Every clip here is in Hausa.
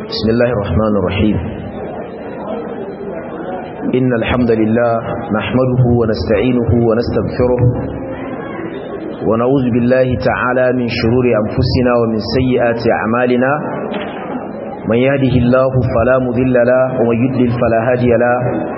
بسم الله الرحمن الرحيم إن الحمد لله نحمده ونستعينه ونستغفره ونعوذ بالله تعالى من شرور أنفسنا ومن سيئات أعمالنا من يهده الله فلا مذل له ومن يدلل فلا هادي له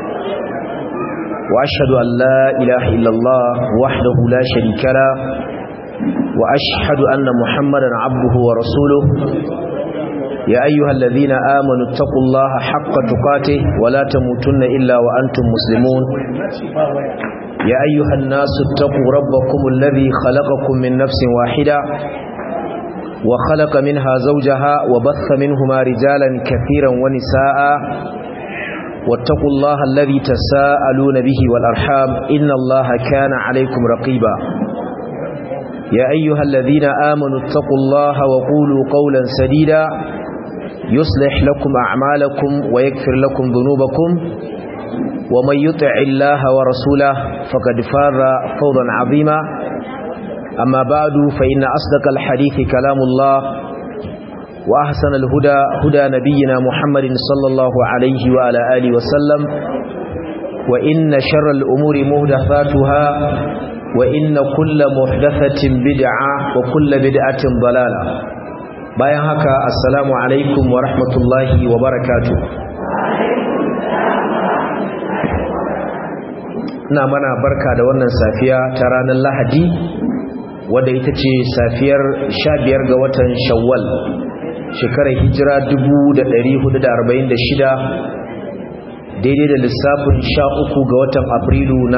وأشهد أن لا إله إلا الله وحده لا شريك له وأشهد أن محمدا عبده ورسوله يا أيها الذين آمنوا اتقوا الله حق تقاته ولا تموتن إلا وأنتم مسلمون يا أيها الناس اتقوا ربكم الذي خلقكم من نفس واحدة وخلق منها زوجها وبث منهما رجالا كثيرا ونساء واتقوا الله الذي تساءلون به والأرحام إن الله كان عليكم رقيبا يا أيها الذين آمنوا اتقوا الله وقولوا قولا سديدا يصلح لكم أعمالكم ويكفر لكم ذنوبكم ومن يطع الله ورسوله فقد فاز فوضا عظيما أما بعد فإن أصدق الحديث كلام الله وأحسن الهدى هدى نبينا محمد صلى الله عليه وعلى آله وسلم وإن شر الأمور مهدثاتها وإن كل محدثة بدعة وكل بدعة ضلالة bayan haka assalamu alaikum wa rahmatullahi wa barakatu ina mana barka da wannan safiya ta ranar lahadi wadda ita ce safiyar 15 ga watan shawwal shekarar hijira 1446 daidai da lissafin 13 ga watan afrilu na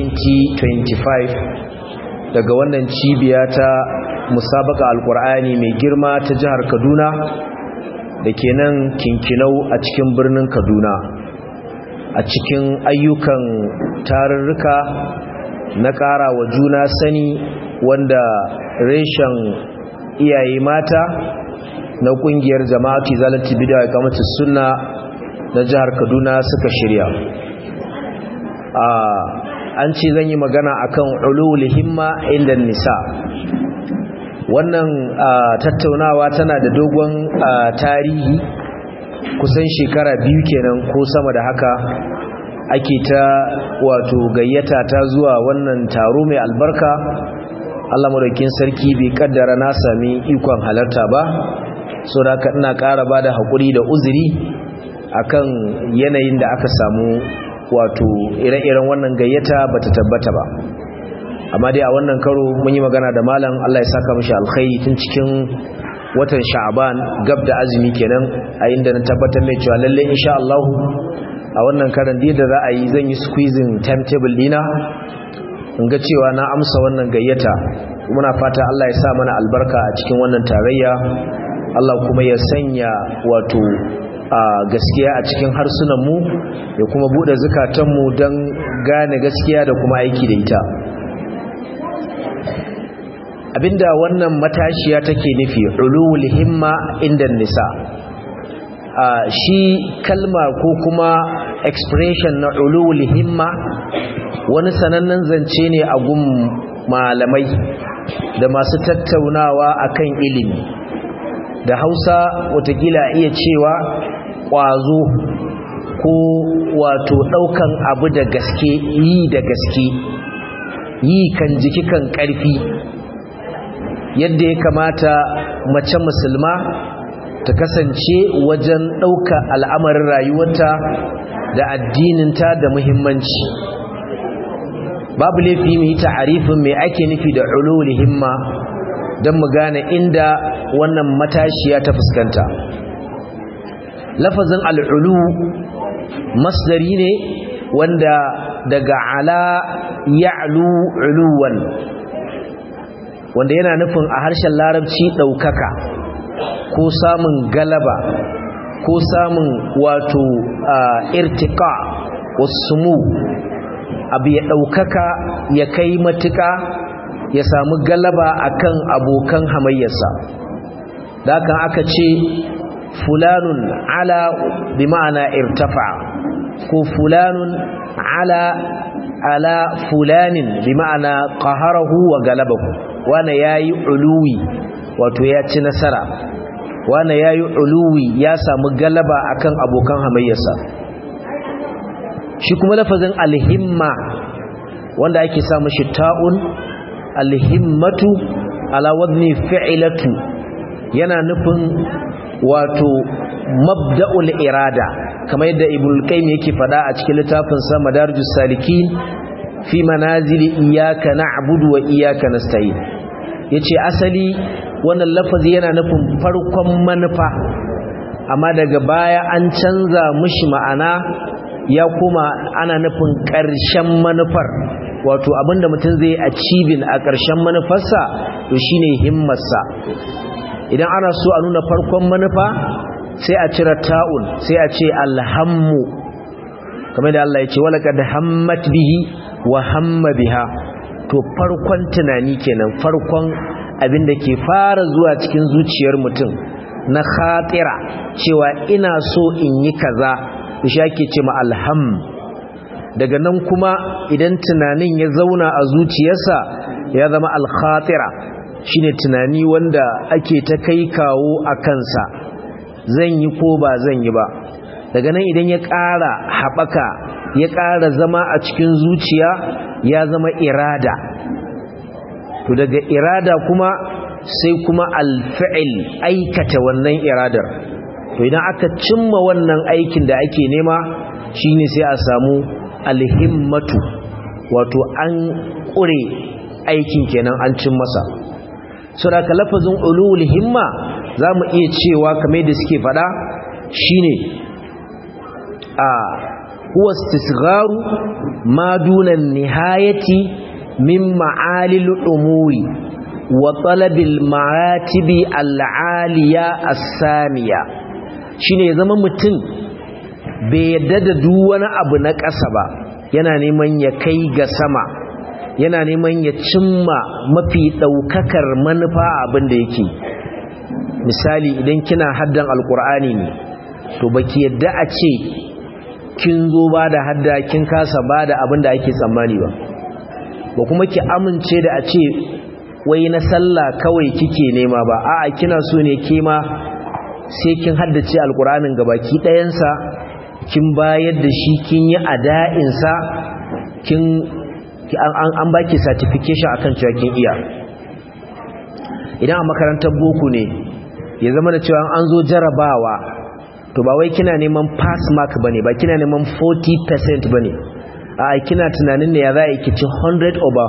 2025 daga wannan cibiya ta musabaka alkur'ani mai girma ta jihar kaduna da ke nan kinkinau a cikin birnin kaduna a cikin ayyukan tarurruka na ƙara wa juna sani wanda reshen iyaye mata na ƙungiyar jama'atu zalati bidiyar kamata suna na jihar kaduna suka shirya an ce zan yi magana akan ulul himma inda nisa wannan tattaunawa tana da dogon tarihi kusan shekara biyu kenan ko sama da haka ake ta wato gayyata ta zuwa wannan taro mai albarka Allah madaukin sarki bai kaddara na sami ikon halarta ba so da haka ina ƙara ba da haƙuri da uzuri akan yanayin da aka samu wato ire-iren wannan gayyata bata tabbata ba amma dai a wannan karo mun yi magana da malam Allah ya saka mishi alkhairi tun cikin watan sha'aban gab da azumi kenan a inda na tabbatar mai cewa lalle insha Allah a wannan karan da za a yi zan yi squeezing timetable dina in ga cewa na amsa wannan gayyata muna fata Allah ya sa mana albarka a cikin wannan tarayya Allah kuma ya sanya wato a gaskiya a cikin harsunanmu ya kuma bude zukatanmu don gane gaskiya da kuma aiki da ita abinda wannan matashiya take nufi ulul himma inda nisa a shi kalma ko kuma expression na ulul himma wani sanannen zance ne a gun malamai da masu tattaunawa akan ilimi da hausa watakila iya cewa ƙwazo ko wato ɗaukan abu da gaske yi da gaske yi kan jiki kan ƙarfi yadda ya kamata mace musulma ta kasance wajen ɗauka al'amarin rayuwarta da addininta da muhimmanci babu laifi mu yi ta'arifin mai ake nufi da ulul himma don mu gane inda wannan matashiya ta fuskanta lafazin al'ulu masdari ne wanda daga ala ya'lu uluwan wanda yana nufin a harshen larabci ɗaukaka ko samun galaba ko samun wato irtika wasu mu abu ya ɗaukaka ya kai matuka ya samu galaba akan abokan hamayyarsa da kan aka ce fulanun ala bi ma'ana irtafa ko fulanun ala ala fulanin bi ma'ana qaharahu wa galabahu wane yayi uluwi wato ya ci nasara wane ya yi uluwi ya samu galaba akan abokan hamayyarsa shi kuma lafazin alhimma wanda ake samu shi ta'un alhimmatu ala wadni fi'ilatu yana nufin wato mabda'ul irada kamar yadda ibn qayyim yake fada a cikin littafin sa madarijus salikin fi manazili iyyaka na'budu wa iyyaka nasta'in yace asali wannan lafazi yana nufin farkon manufa amma daga baya an canza mishi ma'ana ya kuma ana nufin ƙarshen manufar wato abinda mutum zai achieving a ƙarshen manufarsa to shine himmarsa idan ana so a nuna farkon manufa sai a cire ta'un sai a ce alhammu kamar da Allah ya ce walaqad hammat bihi wa hamma biha to farkon tunani kenan farkon abin da ke fara zuwa cikin zuciyar mutum na khatira cewa ina so in yi kaza to shi ake ce ma alham daga nan kuma idan tunanin ya zauna a zuciyarsa ya zama alkhatira shine tunani wanda ake ta kai kawo a kansa zan yi ko ba zan yi ba daga nan idan ya ƙara haɓaka ya ƙara zama a cikin zuciya ya zama irada to daga irada kuma sai kuma alfi'il aikata wannan iradar to idan aka cimma wannan aikin da ake nema shine sai a samu alhimmatu wato an ƙure aikin kenan an cin masa so da ka lafazin ulul himma za mu iya cewa kamar da suke fada shine a huwa istisgharu ma duna nihayati min ma'alil umuri wa talabil maratibi al'aliya as-samiya shine ya zama mutum bai yadda da duk wani abu na ƙasa ba yana neman ya kai ga sama yana neman ya cimma mafi ɗaukakar manufa abin da yake misali idan kina haddan alkur'ani ne to baki yadda a ce kin zo ba da hadda kin kasa ba da abin da ake tsammani ba ba kuma ki amince da a ce wai na sallah kawai kike nema ba a'a kina so ne ke ma sai kin haddace alkur'anin gabaki ɗayansa kin bayar da shi kin yi ada'insa kin an baki certification akan cewa kin iya idan a makarantar boko ne ya zama da cewa an zo jarabawa to ba wai kina neman pass mark bane ba kina neman 40% bane a kina tunanin ne ya za a kici 100 over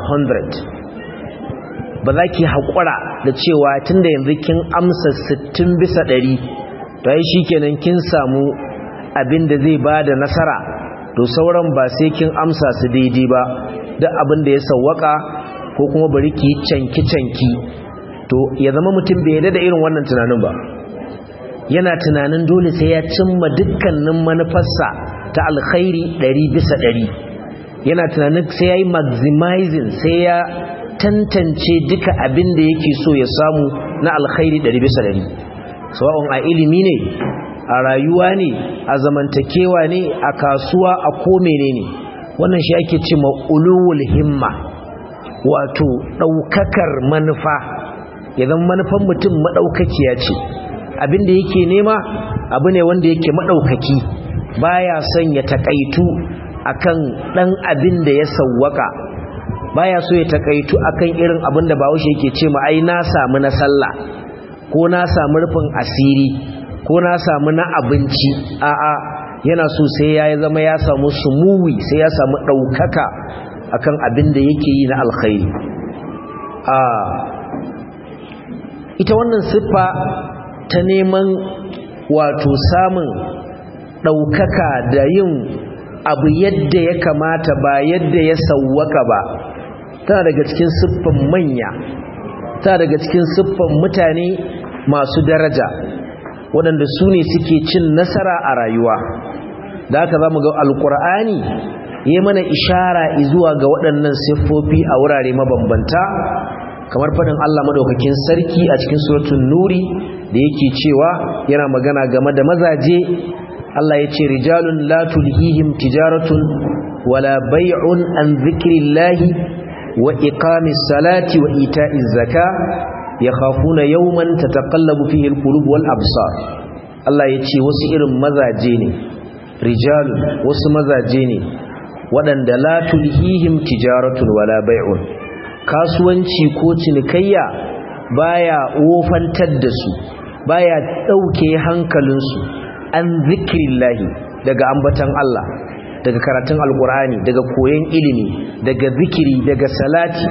100 ba za ki haƙura da cewa tunda yanzu kin amsa 60 bisa 100 to ai shikenan kin samu abin da zai ba da nasara to sauran ba sai kin amsa su daidai ba duk abin da ya sawwaka ko kuma bari ki canki-canki to ya zama mutum bai yarda da irin wannan tunanin ba yana tunanin dole sai ya cimma dukkanin manufarsa ta alkhairi ɗari bisa ɗari yana tunanin sai ya yi maximizing sai ya tantance duka abin da yake so ya samu na alkhairi ɗari bisa ɗari sawa'un a ilimi ne a rayuwa ne a zamantakewa ne a kasuwa a ko menene wannan shi ake ce ulul himma wato ɗaukakar manufa ya zama manufan mutum maɗaukakiya ce abin da yake nema abu ne wanda yake maɗaukaki baya son ya taƙaitu akan ɗan abin da ya sawwaka baya so ya taƙaitu akan irin abin da bahaushe yake ce ma ai na samu na sallah ko na samu rufin asiri ko na samu na abinci a'a yana so sai ya zama ya samu sumuwi sai ya samu ɗaukaka akan abin da yake yi na alkhairi a ita wannan siffa ta neman wato samun ɗaukaka da yin abu yadda ya kamata ba yadda ya sauwaka ba tana daga cikin siffan manya tana daga cikin siffan mutane masu daraja waɗanda su ne suke cin nasara a rayuwa da haka za mu ga alkur'ani ya mana ishara zuwa ga waɗannan siffofi a wurare mabambanta kamar faɗin Allah madaukakin sarki a cikin suratun nuri da yake cewa yana magana game da mazaje Allah ya ce rijalun la tulhihim tijaratun wala bai'un an zikrillahi wa iqamis salati wa ita'iz zaka yakhafuna yawman tataqallabu fihi alqulub wal absar Allah yace wasu irin mazaje ne rijalun wasu mazaje ne waɗanda la tulhihim tijaratun wala bai'un kasuwanci ko cinikayya baya wofantar da su baya dauke hankalinsu an zikrillahi daga ambatan Allah daga karatun alkur'ani daga koyon ilimi daga zikiri daga salati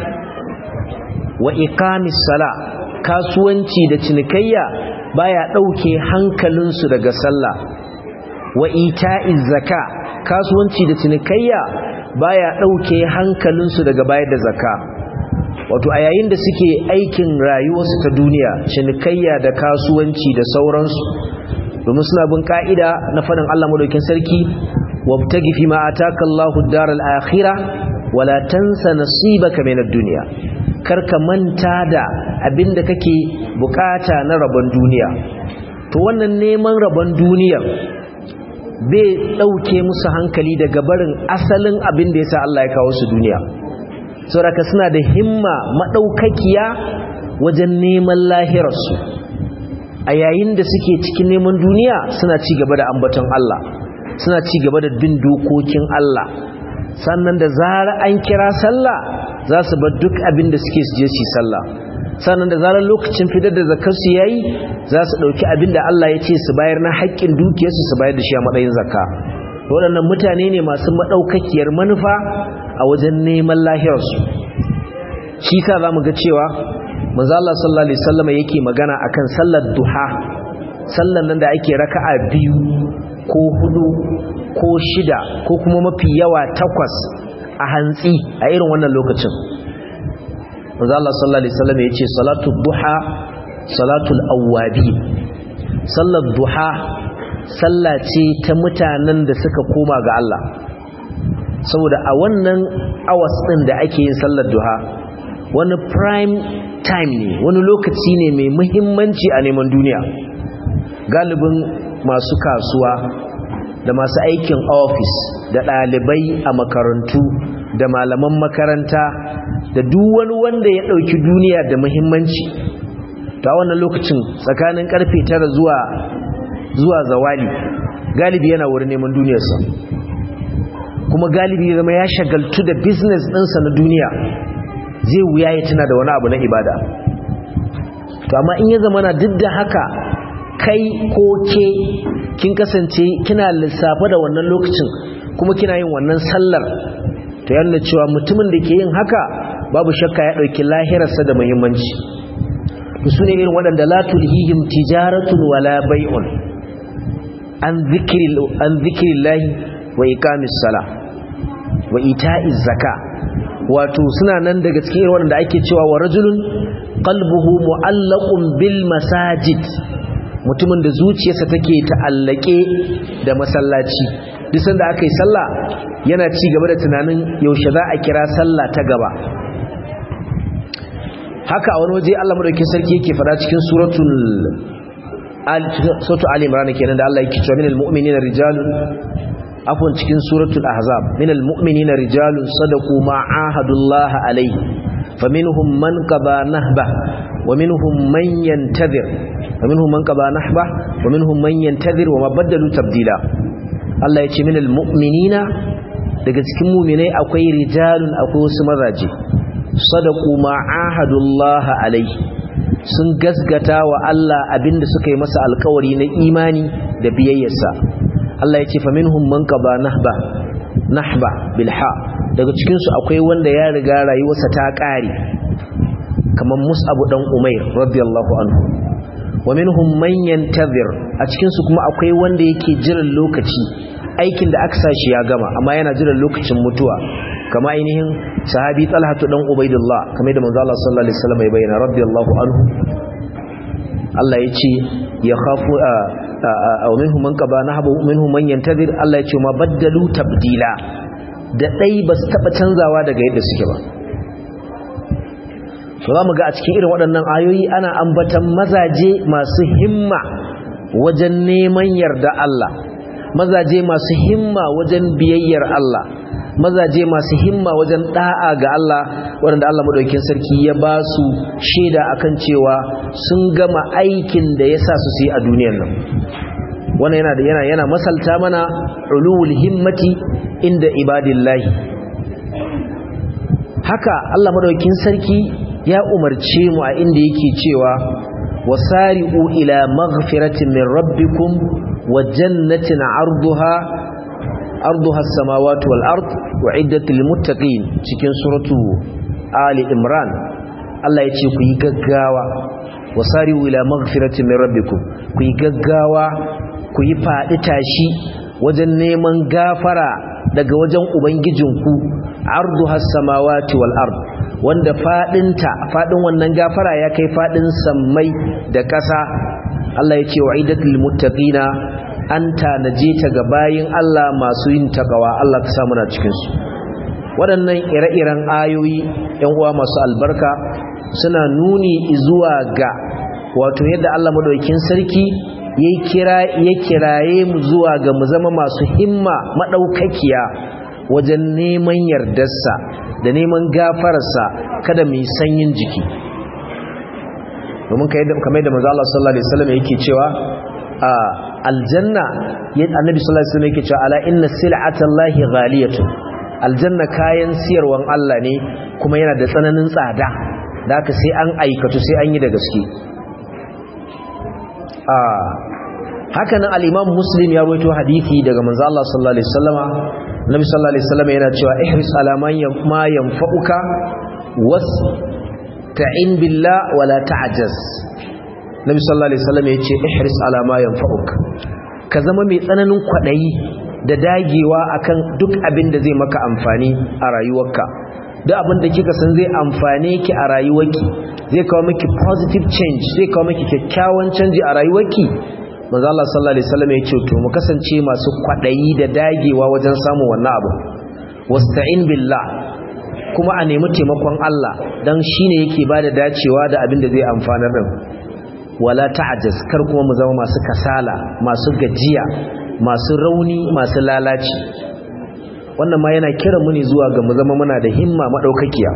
wa iqamis sala kasuwanci da cinikayya baya dauke hankalinsu daga sallah wa ita'iz zaka kasuwanci da cinikayya baya dauke hankalinsu daga bayar da zakka wato a yayin da suke aikin rayuwarsu ta duniya cinikayya da kasuwanci da sauransu domin suna bin ka'ida na faɗin Allah madaukin sarki wabtagi fi ma ataka Allahu ad-daral akhirah wala tansa nasibaka min ad-dunya karka manta da abinda kake bukata na rabon duniya to wannan neman rabon duniya bai dauke musu hankali daga barin asalin abinda yasa Allah ya kawo su duniya saboda suna da himma madaukakiya wajen neman lahirarsu a yayin da suke cikin neman duniya suna ci gaba da ambaton Allah suna ci gaba da bin dokokin Allah sannan da zara an kira sallah za su bar duk abin da suke su je su sallah sannan da zarar lokacin fitar da zakar su yayi za su dauki abin da Allah ya ce su bayar na haƙƙin dukiyarsu su bayar da shi a matsayin zakka waɗannan mutane ne masu madaukakiyar manufa a wajen neman lahirarsu shi sa zamu ga cewa manzo Allah sallallahu alaihi wasallam yake magana akan sallar duha sallan nan da ake raka'a biyu ko hudu ko shida ko kuma mafi yawa takwas a hantsi a irin wannan lokacin manzo Allah sallallahu alaihi wasallam yace salatu duha salatul awwabi sallar duha salla ce ta mutanen da suka koma ga Allah saboda a wannan hours din da ake yin sallar duha wani prime time ne wani lokaci ne mai muhimmanci a neman duniya galibin masu kasuwa da masu aikin ofis da ɗalibai a makarantu da malaman makaranta da duk wani wanda ya ɗauki duniya da muhimmanci ta wannan lokacin tsakanin karfe tara zuwa zuwa zawali galibi yana wurin neman duniyarsa kuma galibi ya zama ya shagaltu da business ɗinsa na duniya zai wuya ya tuna da wani abu na ibada to amma in ya zama na duk da haka kai ko ke kin kasance kina lissafa da wannan lokacin kuma kina yin wannan sallar to yana cewa mutumin da ke yin haka babu shakka ya ɗauki lahirarsa da muhimmanci su ne irin waɗanda la tulhihim tijaratun wala bai'un an zikirillahi wa iqamis sala wa ita'iz zaka wato suna nan daga cikin irin waɗanda ake cewa wa rajulun qalbuhu mu'allaqun bil masajid mutumin da zuciyarsa take ta'allake da masallaci duk sanda aka yi sallah yana ci gaba da tunanin yaushe za a kira sallah ta gaba haka a wani waje Allah madaukakin sarki yake fada cikin suratul suratul ali imran kenan da Allah yake cewa minal mu'minina rijalun afwan cikin suratul ahzab minal mu'minina rijalun sadaqu ma ahadullahi alayhi faminhum man qada nahba wa minhum man yantazir wa minhum man qada nahba wa minhum man yantazir wa ma badalu tabdila Allah yace minal mu'minina daga cikin mu'minai akwai rijalun akwai wasu mazaje sadaku ma ahadullah alaihi sun gasgata wa Allah abinda suka yi masa alkawari na imani da biyayyarsa Allah ya ce fa minhum man qaba nahba nahba bilha daga cikin su akwai wanda ya riga rayuwarsa ta kare kamar Mus'ab dan Umair radiyallahu anhu wa minhum man yantazir a cikin su kuma akwai wanda yake jiran lokaci aikin da aka sashi ya gama amma yana jiran lokacin mutuwa kama ainihin sahabi talhatu dan ubaidullah kamar da manzo Allah sallallahu alaihi wasallam ya bayyana radiyallahu anhu Allah ya ce ya khafu aw minhum man qaba nahbu minhum man yantazir Allah ya ce ma baddalu tabdila da dai ba su taba canzawa daga yadda suke ba to zamu ga a cikin irin waɗannan ayoyi ana ambatan mazaje masu himma wajen neman yarda Allah mazaje masu himma wajen biyayyar Allah mazaje masu himma wajen da'a ga Allah waɗanda Allah madaukakin sarki ya ba su shaida akan cewa sun gama aikin da ya sa su su yi a duniyar nan wannan yana da yana yana masalta mana ulul himmati inda ibadillahi haka Allah madaukakin sarki ya umarce mu a inda yake cewa wasari'u ila maghfiratin min rabbikum wa jannatin 'arduha arduha as-samawati wal ard wa'iddat lil muttaqin cikin suratu ali imran Allah yace ku yi gaggawa wasari'u ila maghfiratin min rabbikum ku yi gaggawa ku yi fadi tashi wajen neman gafara daga wajen ubangijinku arduha as-samawati wal ard wanda fadinta fadin wannan gafara ya kai fadin sammai da ƙasa Allah ya ce wa idatul muttaqina an tanaje ta ga bayin Allah masu yin takawa Allah ka samu na cikin su waɗannan ire-iren ayoyi ƴan uwa masu albarka suna nuni zuwa ga wato yadda Allah madaukakin sarki ya kira ya kiraye mu zuwa ga mu zama masu himma madaukakiya wajen neman yardarsa da neman gafararsa kada mu yi sanyin jiki domin kamar yadda manzo Allah sallallahu alaihi wasallam yake cewa a aljanna annabi sallallahu alaihi wasallam yake cewa ala inna sil'atallahi ghaliyatun aljanna kayan siyarwan Allah ne kuma yana da tsananin tsada da haka sai an aikatu sai an yi da gaske a haka nan al-imam muslim ya rawaito hadisi daga manzo Allah sallallahu alaihi wasallama Nabi sallallahu alaihi wasallam yana cewa ihris ala ma yanfa'uka was ta'in billah wala ta'jaz Nabi sallallahu alaihi wasallam yace ihris ala ma yanfa'uka ka zama mai tsananin kwadayi da dagewa akan duk abin da zai maka amfani a rayuwarka duk abin da kika san zai amfane ki a rayuwarki zai kawo miki positive change zai kawo miki kyakkyawan canji a rayuwarki manzo Allah sallallahu alaihi wasallam ya ce to mu kasance masu kwadayi da dagewa wajen samun wannan abu wasta'in billah kuma a nemi taimakon Allah dan shine yake bada dacewa da abin da zai amfana din wala ta'jaz kar kuma mu zama masu kasala masu gajiya masu rauni masu lalaci wannan ma yana kira mu ne zuwa ga mu zama muna da himma madaukakiya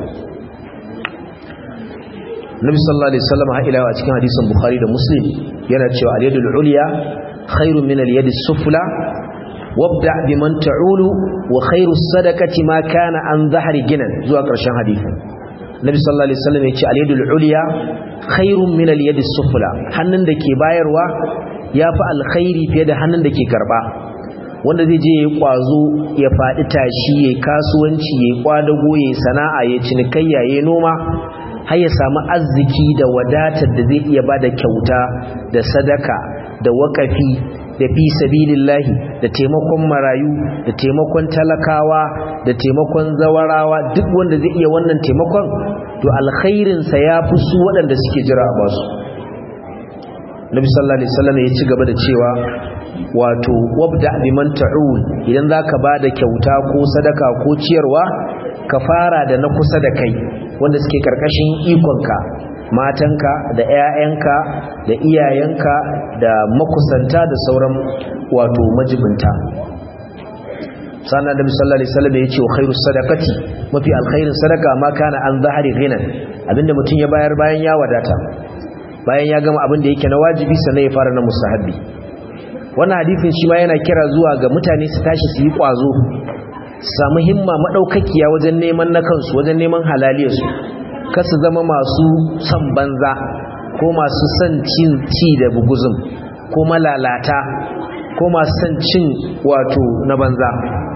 Nabi sallallahu alaihi wasallam ha ila a cikin hadisin Bukhari da Muslim yana cewa al-yadul ulya khairun min al-yadi sufla wabda biman ta'ulu wa khairu sadaqati ma kana an dhahri ginan zuwa ƙarshen hadisin Nabi sallallahu alaihi wasallam ya ce al-yadul ulya khairun min al-yadi sufla hannun da ke bayarwa yafi alkhairi fiye da hannun da ke karba wanda zai je yayi kwazo ya fadi tashi yayi kasuwanci yayi kwadago yayi sana'a yayi cinikayya yayi noma har ya samu arziki da wadatar da zai iya bada kyauta da sadaka da wakafi da fi sabilillahi da taimakon marayu da taimakon talakawa da taimakon zawarawa duk wanda zai iya wannan taimakon to alkhairinsa ya fi su waɗanda suke jira a basu nabi sallallahu alaihi wasallam ya ci gaba da cewa wato wabda biman ta'ul idan zaka bada kyauta ko sadaka ko ciyarwa ka fara da na kusa da kai wanda suke karkashin ikonka matanka da 'ya'yanka da iyayenka da makusanta da sauran wato majibinta sannan da sallallahu alaihi wasallam ya ce wa khairus sadaqati mafi alkhairin sadaka ma kana an zahari ghinan abinda mutum ya bayar bayan ya wadata bayan ya gama abin da yake na wajibi sannan ya fara na mustahabbi wannan hadisin shi ma yana kira zuwa ga mutane su tashi su yi kwazo su samu himma madaukakiya wajen neman na kansu wajen neman halaliyarsu kasu zama masu son banza ko masu son cin ci da buguzum ko malalata ko masu son cin wato na banza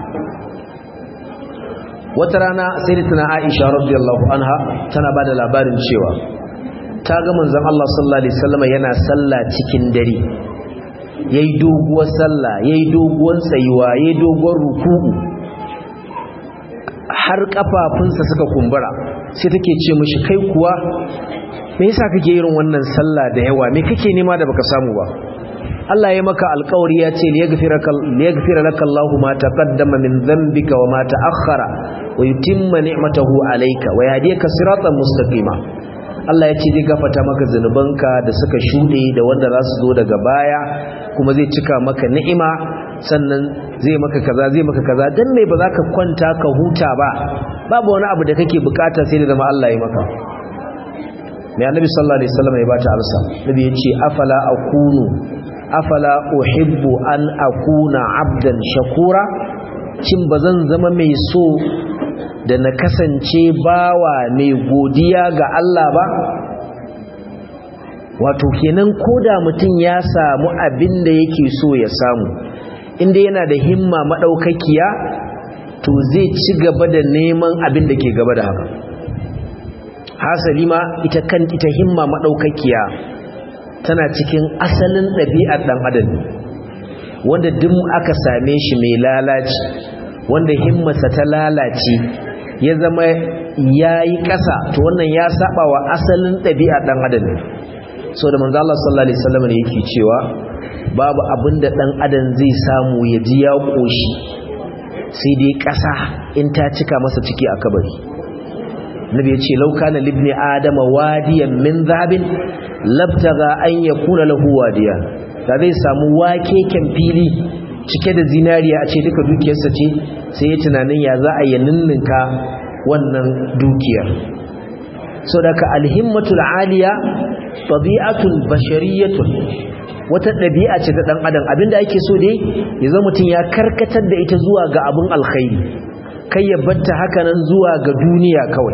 wata rana sai da tana aisha radiyallahu anha tana ba da labarin cewa ta ga manzon Allah sallallahu alaihi wasallam yana sallah cikin dare yayi doguwar sallah yayi doguwar tsayuwa yayi doguwar ruku'u har kafafunsa suka kumbura sai take ce mishi kai kuwa me yasa kake irin wannan sallah da yawa me kake nema da baka samu ba Allah ya maka alƙawari ya ce liyaghfira laka Allahu ma taqaddama min dhanbika wa ma ta'akhkhara wa yutimma ni'matahu alayka wa yahdika siratan mustaqima Allah ya ce zai gafarta maka zanubanka da suka shuɗe da wanda za su zo daga baya kuma zai cika maka ni'ima sannan zai maka kaza zai maka kaza dan me ba za ka kwanta ka huta ba babu wani abu da kake bukata sai da zama Allah ya maka mai annabi sallallahu alaihi wasallam ya bata amsa nabi ya ce afala akunu afala uhibbu an akuna abdan shakura cin bazan zama mai so da na kasance bawa mai godiya ga Allah ba wato kenan koda mutum ya samu abin da yake so ya samu inda yana da himma madaukakiya to zai ci gaba da neman abin da ke gaba da haka hasali ma ita kan ita himma madaukakiya tana cikin asalin ɗabi'ar ɗan adam wanda duk aka same shi mai lalaci wanda himmarsa ta lalace ya zama yayi ƙasa to wannan ya saba wa asalin ɗabi'ar ɗan adam so da manzo Allah sallallahu alaihi wasallam ne yake cewa babu abin da ɗan adam zai samu ya ji ya koshi sai dai ƙasa in ta cika masa ciki a kabari nabi ya ce lauka na libni adama wadiyan min zahabin labtaga an ya kuna lahu wadiya da zai samu wakeken fili cike da zinariya a ce duka dukiyarsa ce sai ya tunanin ya za a yi ninninka wannan dukiyar so daga alhimmatul aliya tabi'atul bashariyatun wata ɗabi'a ce ta ɗan adam abinda ake so dai ya zama mutum ya karkatar da ita zuwa ga abin alkhairi kai ya batta hakanan zuwa ga duniya kawai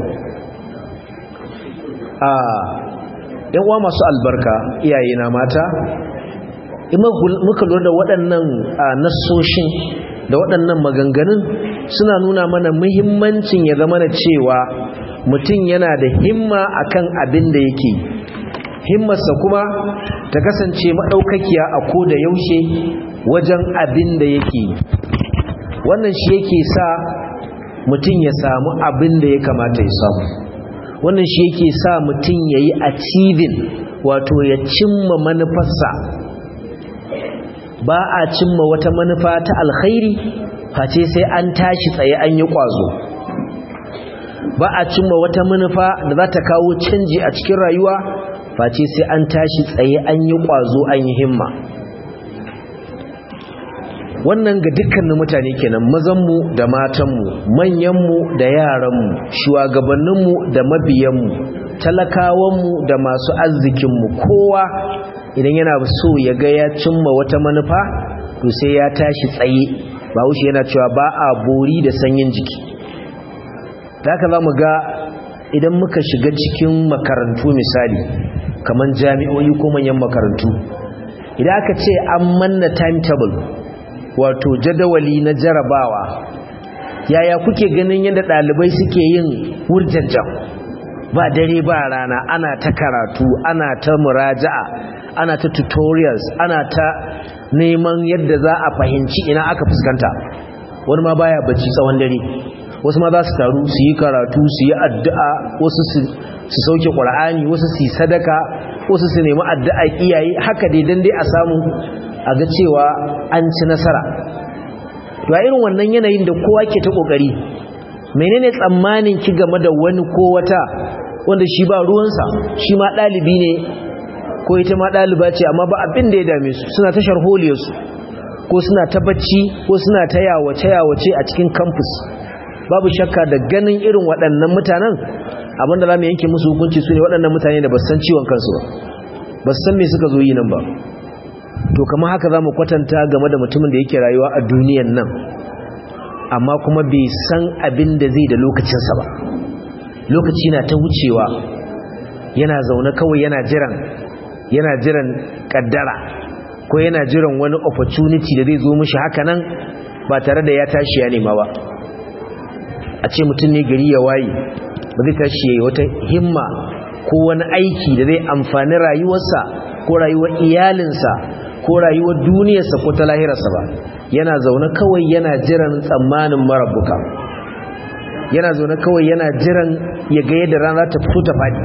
a yan uwa masu albarka iyaye na mata muka lura da waɗannan nassoshin da waɗannan maganganun suna nuna mana muhimmancin ya zama na cewa mutum yana da himma akan abin da yake himmarsa kuma ta kasance maɗaukakiya a ko da yaushe wajen abin da yake wannan shi yake sa mutum ya samu abin da ya kamata ya samu wannan shi yake sa mutum ya yi achieving wato ya cimma manufarsa ba a cimma wata manufa ta alkhairi face sai an tashi tsaye an yi ƙwazo ba a cimma wata manufa da za ta kawo canji a cikin rayuwa face sai an tashi tsaye an yi ƙwazo an yi himma wannan ga dukkanin mutane kenan mazanmu da matanmu manyanmu da yaranmu shugabanninmu da mabiyanmu talakawanmu da masu arzikinmu kowa idan yana so ya ga ya cimma wata manufa to sai ya tashi tsaye ba wuce yana cewa ba a bori da sanyin jiki da haka za mu ga idan muka shiga cikin makarantu misali kamar jami'o'i ko manyan makarantu idan aka ce an manna timetable wato jadawali na jarabawa yaya kuke ganin yadda ɗalibai suke yin wurjanjan ba dare ba rana ana ta karatu ana ta muraja'a ana ta tutorials ana ta neman yadda za a fahimci ina aka fuskanta wani ma baya bacci tsawon dare wasu ma za su taru su yi karatu su yi addu'a wasu su sauke ƙwar'ani wasu su yi sadaka wasu su nemi addu'a iyaye haka dai don dai a samu a ga cewa an ci nasara ya irin wannan yanayin da kowa ke ta ƙoƙari menene tsammanin ki game da wani ko wata wanda shi ba ruwansa shi ma ɗalibi ne ko ita ma ɗaliba ce amma ba abin da ya dame su suna ta sharholiyarsu ko suna ta bacci ko suna ta yawace-yawace a cikin campus babu shakka da ganin irin waɗannan mutanen abinda za mu yanke musu hukunci su ne waɗannan mutane da ba san ciwon kansu ba ba san me suka zo yi nan ba to kamar haka za mu kwatanta game da mutumin da yake rayuwa a duniyan nan amma kuma bai san abin da zai da lokacinsa ba lokaci na ta wucewa yana zaune kawai yana jiran yana jiran kaddara ko yana jiran wani opportunity da zai zo mishi haka nan ba tare da ya tashi ya nema ba a ce mutum ne gari ya waye ba zai tashi ya wata himma ko wani aiki da zai amfani rayuwarsa ko rayuwar iyalinsa ko rayuwar duniyarsa ko ta lahirarsa ba yana zaune kawai yana jiran tsammanin marabuka yana zaune kawai yana jiran ya ga yadda rana ta fito ta faɗi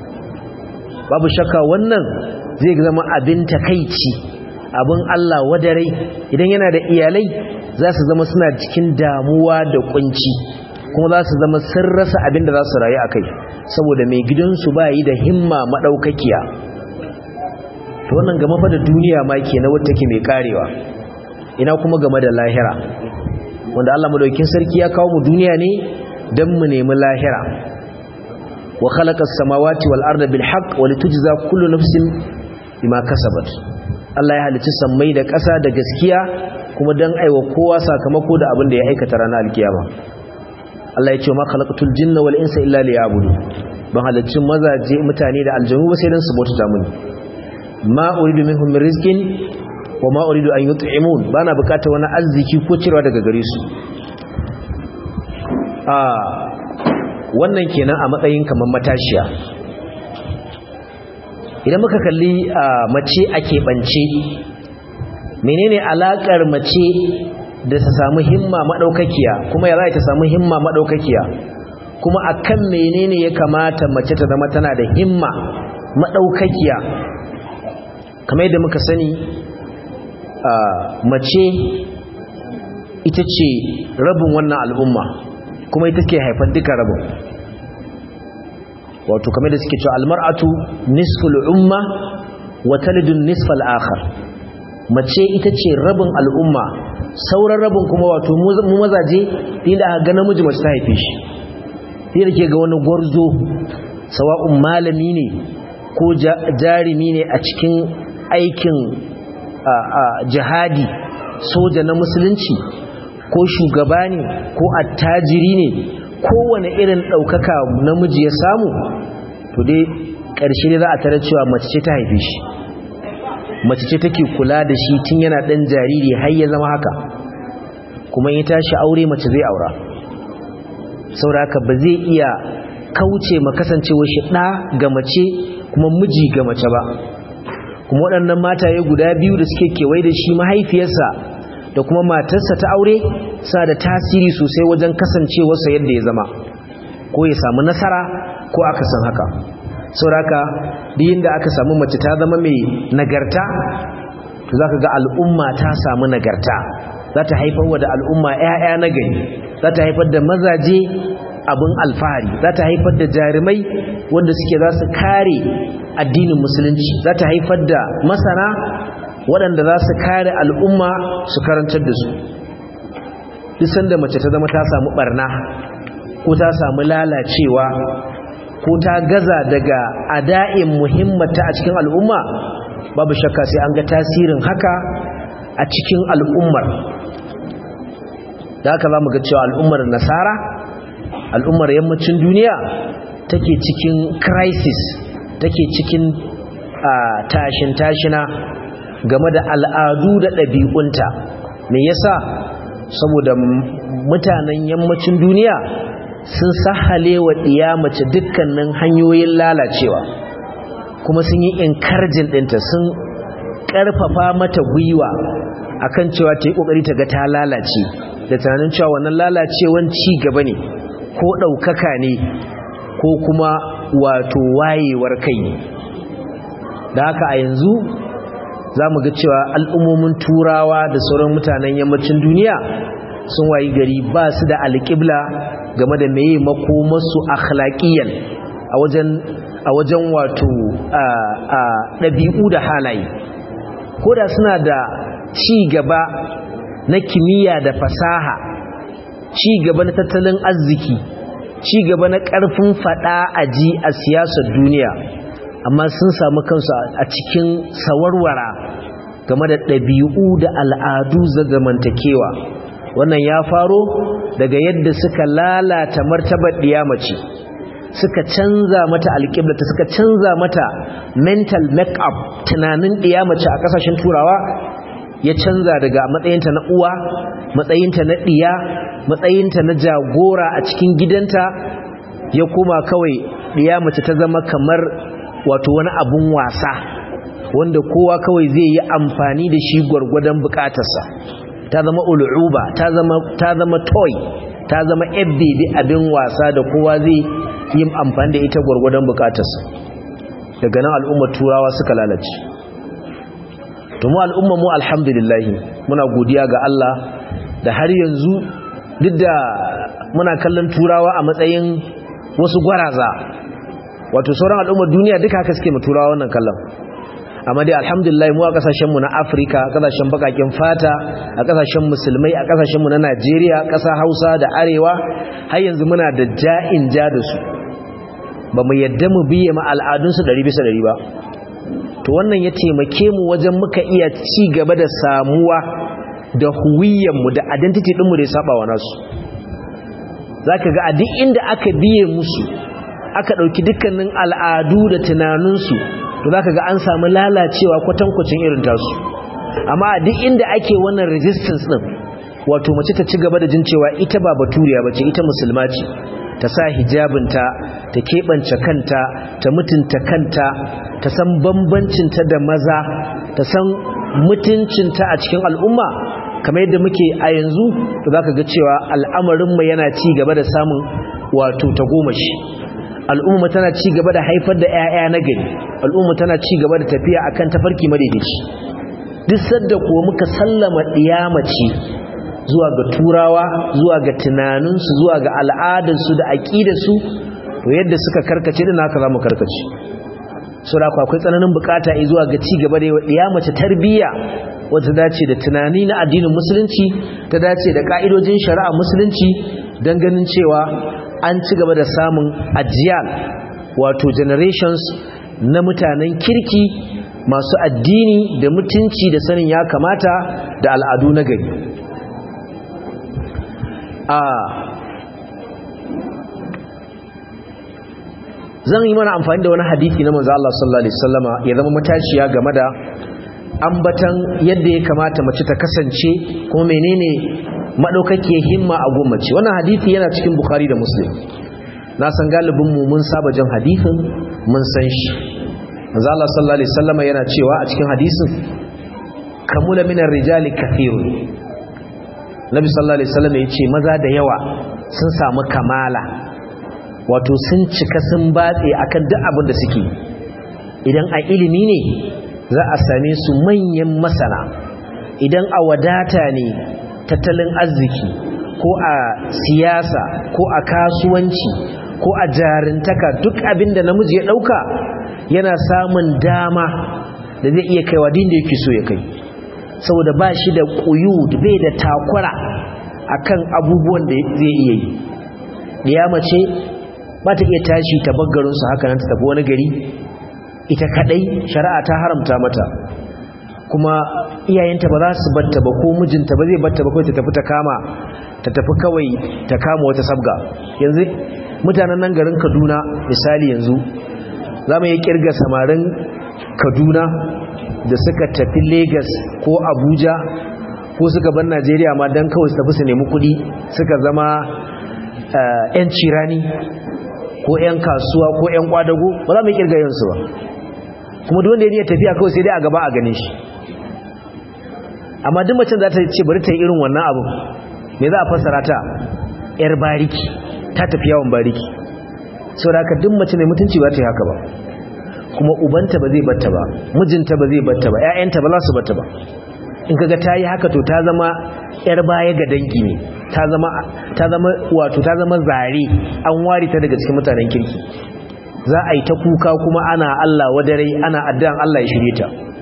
babu shakka wannan zai zama abin takaici abin Allah wadarai idan yana da iyalai za su zama suna cikin damuwa da kunci kuma za su zama sun rasa abin da za su rayu a kai saboda mai gidansu ba yi da himma maɗaukakiya to wannan gama fa da duniya ma ke na wata ke mai karewa ina kuma game da lahira wanda Allah madaukakin sarki ya kawo mu duniya ne dan mu nemi lahira wa khalaqa as-samawati wal arda bil haqq wa litujza kullu nafsin bima kasabat Allah ya halicci sammai da ƙasa da gaskiya kuma dan aiwa kowa sakamako da abin da ya aikata ranar alkiyama Allah ya ce ma khalaqatul jinna wal insa illa liya'budu ban halicci mazaje mutane da aljanu ba sai dan su bauta mini ma uridu minhum min rizqin wa ma uridu an yut'imun bana bukatar wani arziki ko cirewa daga gare su a wannan kenan a matsayin kaman matashiya idan muka kalli mace a keɓance menene alakar mace da ta samu himma madaukakiya kuma ya za ta samu himma madaukakiya kuma akan menene ya kamata mace ta zama tana da himma madaukakiya kamar yadda muka sani mace ita ce rabin wannan al'umma kuma ita ke haifar duka rabin wato kamar da suke cewa almar'atu nisful umma wa talidun nisfal akhar mace ita ce rabin al'umma sauran rabin kuma wato mu mazaje inda aka ga namiji mace ta haife shi sai da ke ga wani gwarzo sawa'un malami ne ko jarimi ne a cikin aikin jihadi soja na musulunci ko shugaba ne ko attajiri ne kowane irin ɗaukaka namiji ya samu to dai ƙarshe ne za a tare cewa mace ce ta haife shi mace ce take kula da shi tun yana ɗan jariri har ya zama haka kuma ya tashi aure mace zai aura sauraka ba zai iya kauce ma kasancewa shi ɗa ga mace kuma miji ga mace ba kuma waɗannan mataye guda biyu da suke kewaye da shi mahaifiyarsa da kuma matarsa ta aure sa da tasiri sosai wajen kasancewarsa yadda ya zama ko ya samu nasara ko aka san haka sauraka biyin da aka samu mace ta zama mai nagarta to za ka ga al'umma ta samu nagarta za ta haifar wa da al'umma 'ya'ya na gari za ta haifar da mazaje abin alfahari za ta haifar da jarumai wanda suke za su kare addinin musulunci za ta haifar da masana waɗanda za su kare al'umma su karantar da su duk sanda mace ta zama ta samu barna ko ta samu lalacewa ko ta gaza daga ada'in muhimmata a cikin al'umma babu shakka sai an ga tasirin haka a cikin al'ummar da haka za mu ga cewa al'ummar nasara al'ummar yammacin duniya take cikin crisis take cikin tashin tashina game da al'adu da ɗabi'unta me yasa saboda mutanen yammacin duniya sun sahale wa ɗiya mace dukkanin hanyoyin lalacewa kuma sun yi inkarjin ɗinta sun ƙarfafa mata gwiwa akan cewa ta yi ƙoƙari ta ga ta lalace da tunanin cewa wannan lalacewan ci gaba ne ko ɗaukaka ne ko kuma wato wayewar kai ne da haka a yanzu za mu ga cewa al'ummomin turawa da sauran mutanen yammacin duniya sun wayi gari ba su da alƙibla game da meye makomarsu akhlaqiyan a wajen a wajen wato ɗabi'u da halaye ko da suna da ci gaba na kimiyya da fasaha ci gaba na tattalin arziki ci gaba na ƙarfin faɗa a ji a siyasar duniya amma sun samu kansu a cikin sawarwara game da ɗabi'u da al'adu zamantakewa wannan ya faro daga yadda suka lalata martabar ɗiyamace suka canza mata alƙiblata suka canza mata mental make-up tunanin ɗiyamace a ƙasashen turawa ya canza daga matsayinta na uwa matsayinta na ɗiya matsayinta na jagora a cikin gidanta ya koma kawai ɗiyamace ta zama kamar wato wani abun wasa wanda kowa kawai zai yi amfani da shi gwargwadon bukatarsa ta zama ul'uba ta zama ta zama toy ta zama ebbe abin wasa da kowa zai yi amfani da ita gwargwadon bukatarsa daga nan al'ummar turawa suka lalace to mu al'umma mu alhamdulillah muna godiya ga Allah da har yanzu duk da muna kallon turawa a matsayin wasu gwaraza wato sauran al'ummar duniya duka haka suke mu turawa wannan kallon amma dai alhamdulillah mu a kasashen mu na Afirka kasashen bakakin fata a kasashen musulmai a kasashen mu na Najeriya kasa Hausa da Arewa har yanzu muna da ja'in ja da su ba mu yadda mu biye ma al'adun su 100 bisa 100 ba to wannan ya taimake mu wajen muka iya ci gaba da samuwa da huwiyyar mu da identity din mu da ya saba wa nasu zaka ga a duk inda aka biye musu aka dauki dukkanin al'adu da tunaninsu to zaka ga an samu lalacewa kwatankwacin irin tasu amma a duk inda ake wannan resistance din wato mace ta ci gaba da jin cewa ita ba baturiya bace ita musulma ce ta sa hijabinta ta keɓance kanta ta mutunta kanta ta san bambancinta da maza ta san mutuncinta a cikin al'umma kamar yadda muke a yanzu to zaka ga cewa al'amarinmu yana ci gaba da samun wato tagomashi al'umma tana ci gaba da haifar da 'ya'ya na gari al'umma tana ci gaba da tafiya akan tafarki madaidaici duk sadda kuwa muka sallama ɗiyamace zuwa ga turawa zuwa ga tunaninsu zuwa ga al'adarsu da aƙidarsu to yadda suka karkace da haka za mu karkace so da akwai tsananin bukata zuwa ga ci gaba da yawa ɗiyamace tarbiyya wata dace da tunani na addinin musulunci ta dace da ka'idojin shari'a musulunci don ganin cewa an ci gaba da samun ajiyal wato generations na mutanen kirki masu addini da mutunci da sanin ya kamata da al'adu na gari a zan yi mana amfani da wani hadithi na manzo Allah sallallahu alaihi wasallama ya zama matashiya game da ambatan yadda ya kamata mace ta kasance kuma menene madaukake himma a gummace wannan hadisi yana cikin bukhari da muslim na san galibin mu mun saba jin hadisin mun san shi manzo Allah sallallahu alaihi wasallam yana cewa a cikin hadisin kamula minar rijali kathirun nabi sallallahu alaihi wasallam yace maza da yawa sun samu kamala wato sun cika sun batse akan duk abin da suke idan a ilimi ne za a same su manyan masana idan a wadata ne tattalin arziki ko a siyasa ko a kasuwanci ko a jarintaka duk abin da namiji ya dauka yana samun dama da zai iya kaiwa din da yake so ya kai saboda ba shi da ƙuyud bai da takwara akan abubuwan da zai iya yi ɗiya mace ba ta iya tashi ta baggarinsu haka nan ta tafi wani gari ita kadai shari'a ta haramta mata kuma iyayenta ba za su batta ba ko mijinta ba zai batta ba kawai ta tafi ta kama ta tafi kawai ta kama wata sabga yanzu mutanen nan garin kaduna misali yanzu za mu yi kirga samarin kaduna da suka tafi lagos ko abuja ko suka bar najeriya ma don kawai su tafi su nemi kudi suka zama 'yan cirani ko 'yan kasuwa ko 'yan kwadago ba za mu yi kirga yansu ba kuma duk wanda ya tafiya kawai sai dai a gaba a gane shi amma duk macen za ta ce bari ta yi irin wannan abu me za a fassara ta yar bariki ta tafi yawon bariki sau da haka duk mace mai mutunci ba ta yi haka ba kuma ubanta ba zai batta ba mijinta ba zai batta ba 'ya'yanta ba za su batta ba in kaga ta yi haka to ta zama yar baya ga dangi ne ta zama ta zama wato ta zama zare an ware ta daga cikin mutanen kirki za a yi ta kuka kuma ana Allah wadare ana addu'an Allah ya shirye ta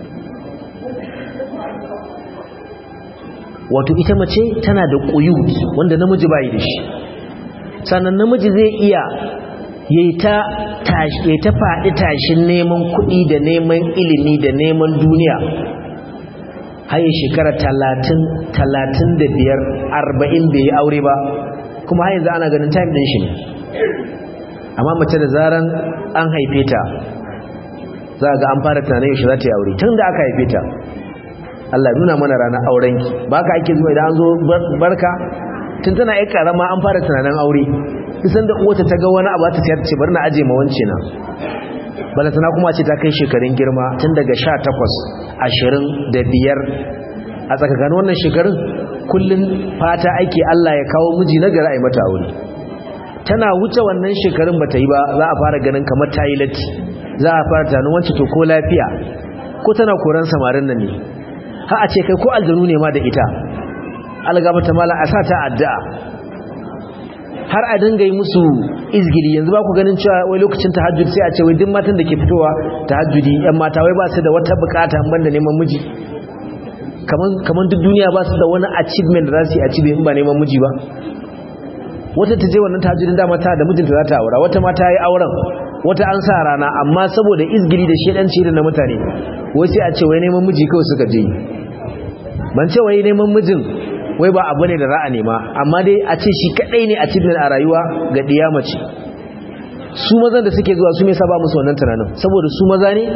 wato ita mace tana da ƙuyut wanda namiji bai da shi sannan namiji zai iya yayi ta tashi ta faɗi tashin neman kuɗi da neman ilimi da neman duniya haye shekara talatin talatin da biyar arba'in bai yi aure ba kuma har yanzu ana ganin time ɗin shi ne amma mace da zaran an haife ta za ga an fara tunanin yaushe za ta yi aure tun da aka haife ta Allah nuna mana ranar aurenki ba ka ake zuwa idan an zo barka tun tana yi karama an fara tunanin aure isan da uwata ta ga wani abu ta sayar ce bari na aje ma wance na bala tana kuma ce ta kai shekarun girma tun daga sha takwas ashirin da biyar a tsakakanin wannan shekarun kullum fata ake Allah ya kawo miji na gari a yi mata aure tana wuce wannan shekarun ba ta yi ba za a fara ganin kamar ta yi latti za a fara tunanin wance to ko lafiya ko tana koran samarin nan ne ha a ce kai ko aljanu ne ma da ita algaba ta mala a sa ta addu'a har a dinga yi musu izgili yanzu ba ku ganin cewa wai lokacin tahajjud sai a ce wai duk matan da ke fitowa tahajjudi yan mata wai ba su da wata bukata ban da neman miji kaman kaman duk duniya ba su da wani achievement da za su yi achieve in ba neman miji ba wata ta je wannan tahajjudin dama ta da mijinta za ta aura wata ma ta yi auren wata an sa rana amma saboda izgili da shedanci da na mutane wai sai a ce wai neman miji kawai suka je ban ce wai neman mijin wai ba abu ne da ra'a nema amma dai a ce shi kadai ne a cikin a rayuwa ga diya mace su mazan da suke zuwa su me saba musu wannan tunanin saboda su maza ne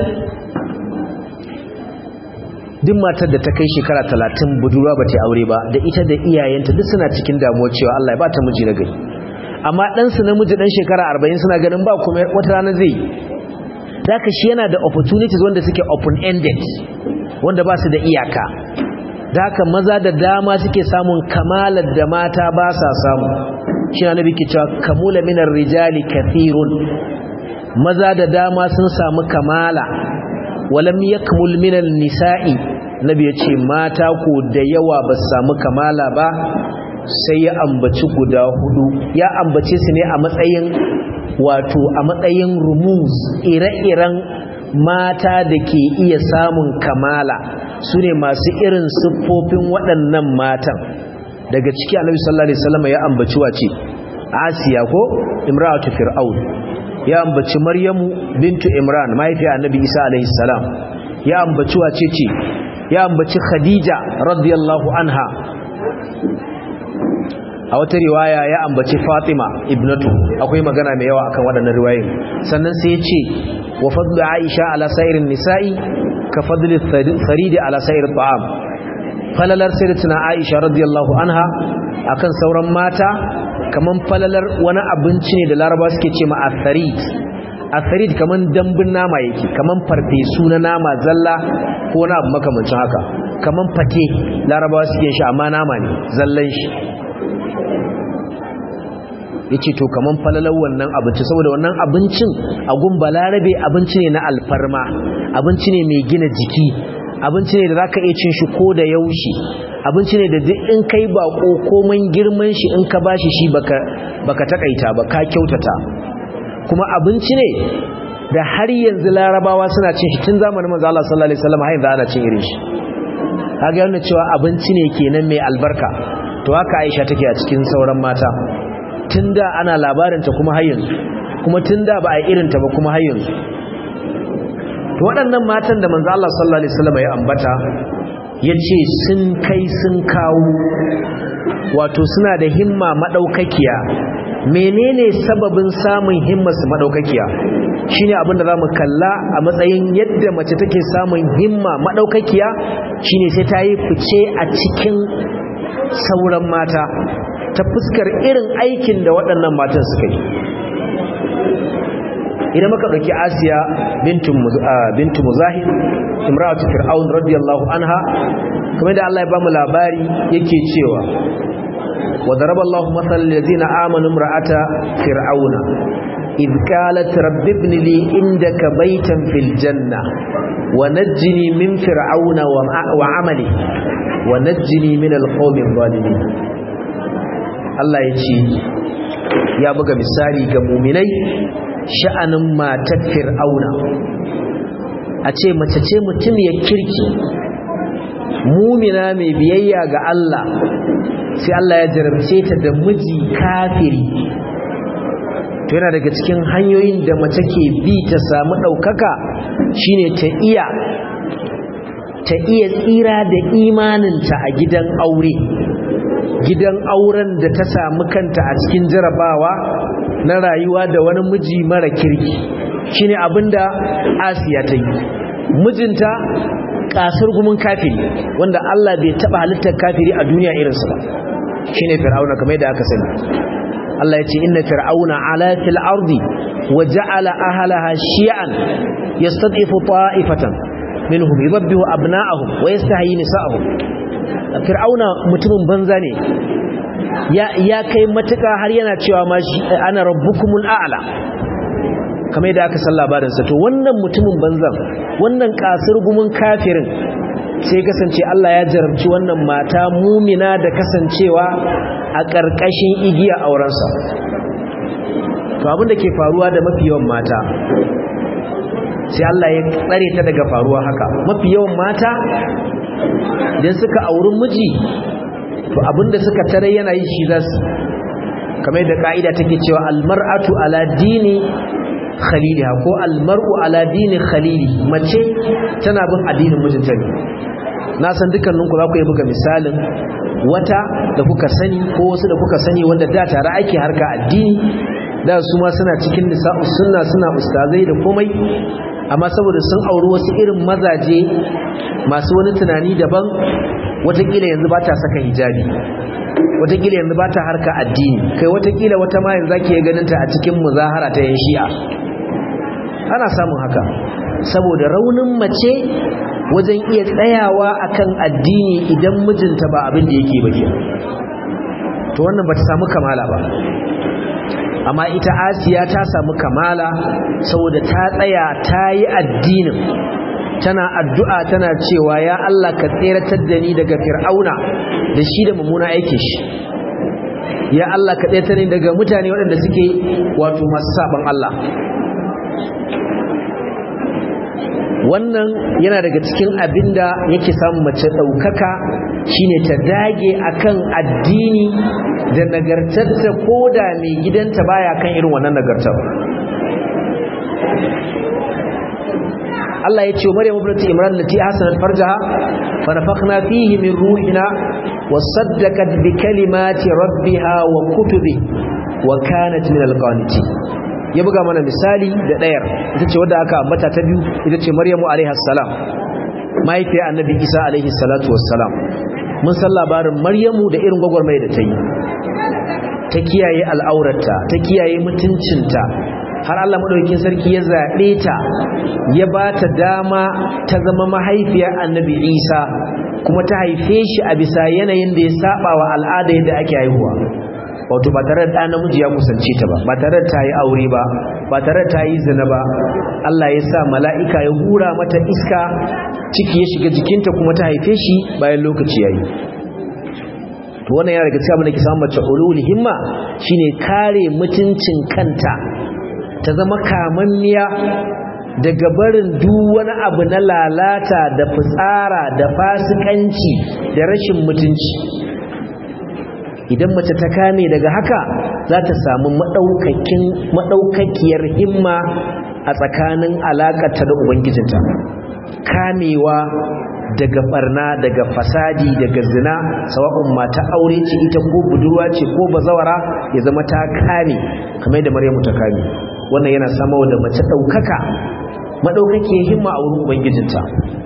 duk matar da ta kai shekara talatin budurwa ba ta aure ba da ita da iyayenta duk suna cikin damuwa cewa Allah ya ba ta miji na gari amma ɗansu namiji ɗan shekara arba'in suna ganin ba kuma wata rana zai da shi yana da opportunities wanda suke open-ended wanda ba su da iyaka da haka maza da dama suke samun kamalar da mata ba sa samu shi na nabi ke cewa kamula minar rijali kathirun maza da dama sun samu kamala walam yakmul minal nisa'i nabi ya ce mata ko da yawa ba su samu kamala ba sai ya ambaci guda hudu ya ambace su ne a matsayin wato a matsayin rumus ire-iren mata da ke iya samun kamala su ne masu irin siffofin waɗannan matan daga ciki annabi sallallahu alaihi wasallam ya ambaci wace asiya ko imratu fir'aun ya ambaci maryamu bintu imran mahaifiyar annabi isa alaihi salam ya ambaci wace ce ya ambaci khadija radiyallahu anha a wata riwaya ya ambaci fatima ibnatu akwai magana mai yawa akan waɗannan riwayoyin sannan sai ya ce wa fadlu aisha ala sa'irin nisa'i ka fadli faridi ala sa'ir ta'am falalar sayyidatuna aisha radiyallahu anha akan sauran mata kaman falalar wani abinci ne da laraba suke ce ma atharid atharid kaman dambun nama yake kaman farfesu na nama zalla ko na abu makamancin haka kaman fate larabawa suke shi amma nama ne zallan shi yace to kaman falalar wannan abinci saboda wannan abincin a gun balarabe abinci ne na alfarma abinci ne mai gina jiki abinci ne da zaka iya cin shi ko da yaushe abinci ne da duk in kai bako komai girman shi in ka bashi shi baka baka takaita ba ka kyautata kuma abinci ne da har yanzu larabawa suna cin shi tun zamanin manzo Allah sallallahu alaihi wasallam har yanzu ana cin irin shi kaga yana cewa abinci ne kenan mai albarka to haka Aisha take a cikin sauran mata tunda ana labarinta kuma har yanzu kuma tunda ba a irinta ba kuma har yanzu to waɗannan matan da manzo Allah sallallahu alaihi wasallam ya ambata yace sun kai sun kawo wato suna da himma madaukakiya menene sababin samun himmar su madaukakiya shine abin da zamu kalla a matsayin yadda mace take samun himma madaukakiya shine sai ta yi fice a cikin sauran mata ta fuskar irin aikin da waɗannan matan suka yi idan muka ɗauki asiya bintu muzahid imratu fir'aun radiyallahu anha kamar da Allah ya bamu labari yake cewa wa daraba Allah mathal ladina amanu imra'ata fir'auna إذ قالت رب ابن لي عندك بيتا في الجنة ونجني من فرعون وعمله ونجني من القوم الظالمين Allah ya ce ya buga misali ga muminai sha'anin matar fir'auna a ce mace ce mutum ya kirki mumina mai biyayya ga Allah sai Allah ya jarabce ta da miji kafiri to yana daga cikin hanyoyin da mace ke bi ta samu ɗaukaka shine ta iya ta iya tsira da imaninta a gidan aure gidan auren da ta samu kanta a cikin jarabawa na rayuwa da wani miji mara kirki shine abinda Asiya ta yi mijinta kasar gumin kafiri wanda Allah bai taba halittar kafiri a duniya irinsa ba shine fir'auna kamar yadda aka sani Allah ya ce inna fir'auna ala fil ardi wa ja'ala ahlaha shi'an yastad'ifu ta'ifatan minhum yudabbihu abna'ahum wa yastahyi nisa'ahum fir'auna mutumin banza ne ya kai matuka har yana cewa ma shi ana rabbukumul a'la kamar yadda aka san labarin sa to wannan mutumin banzan wannan kasir gumin kafirin sai kasance Allah ya jarabci wannan mata mumina da kasancewa a ƙarƙashin igiya aurensa to abin da ke faruwa da mafi yawan mata sai Allah ya tsare ta daga faruwa haka mafi yawan mata idan suka auri miji to abinda suka tare yana yi shi zasu kamar da ka'ida take cewa almar'atu ala dini khaliliha ko almar'u ala dini khalili mace tana bin addinin mijinta ne na san dukkaninku za ku yi buga misalin wata da kuka sani ko wasu da kuka sani wanda da tare ake harka addini da su ma suna cikin nisa'u sunna suna ustazai da komai amma saboda sun auri wasu irin mazaje masu wani tunani daban watakila yanzu ba ta saka hijabi watakila yanzu ba ta harka addini kai watakila wata ma yanzu ake ganin ta a cikin muzahara ta yan shi'a ana samun haka saboda raunin mace wajen iya tsayawa akan addini idan mijinta ba abin da yake ba to wannan ba ta samu kamala ba amma ita asiya ta samu kamala saboda ta tsaya ta yi addinin tana addu'a tana cewa ya Allah ka tseratar da ni daga fir'auna da shi da mummuna aikin shi ya Allah ka tseratar ni daga mutane waɗanda suke wato masu saban Allah wannan yana daga cikin abinda yake samun mace ɗaukaka shine ta dage akan addini da nagartarta ko da mai gidanta baya kan irin wannan nagartar Allah ya ce wa Maryam ibnati Imran lati hasanat farjaha fa nafakhna fihi min ruhina wa saddaqat bi kalimati rabbiha wa kutubi wa kanat min alqanitin ya buga mana misali da ɗayar ita ce wadda aka ambata ta biyu ita ce maryamu alaihassalam mahaifiyar annabi isa alaihi salatu wassalam mun san labarin maryamu da irin gwagwarmai da ta yi ta kiyaye al'aurarta ta kiyaye mutuncinta har allah maɗaukin sarki ya zaɓe ta ya ba ta dama ta zama mahaifiyar annabi isa kuma ta haife shi a bisa yanayin da ya saba wa al'ada yadda ake haihuwa wato ba tare da ɗa namiji ya kusance ta ba ba tare da ta yi aure ba ba tare da ta yi zina ba Allah ya sa mala'ika ya hura mata iska ciki ya shiga jikinta kuma ta haife shi bayan lokaci ya yi to wannan yana daga cikin abin da ke samun mace ulul himma shine kare mutuncin kanta ta zama kamanniya daga barin duk wani abu na lalata da fitsara da fasikanci da rashin mutunci idan mace ta kame daga haka za ta samu maɗaukakiyar himma a tsakanin alaƙata da ubangijinta kamewa daga barna daga fasadi daga zina sawa'un mata aure ce ita ko budurwa ce ko bazawara ya zama ta kame kamar da maryamu ta kame wannan yana sama da mace ɗaukaka maɗaukakiyar himma a wurin ubangijinta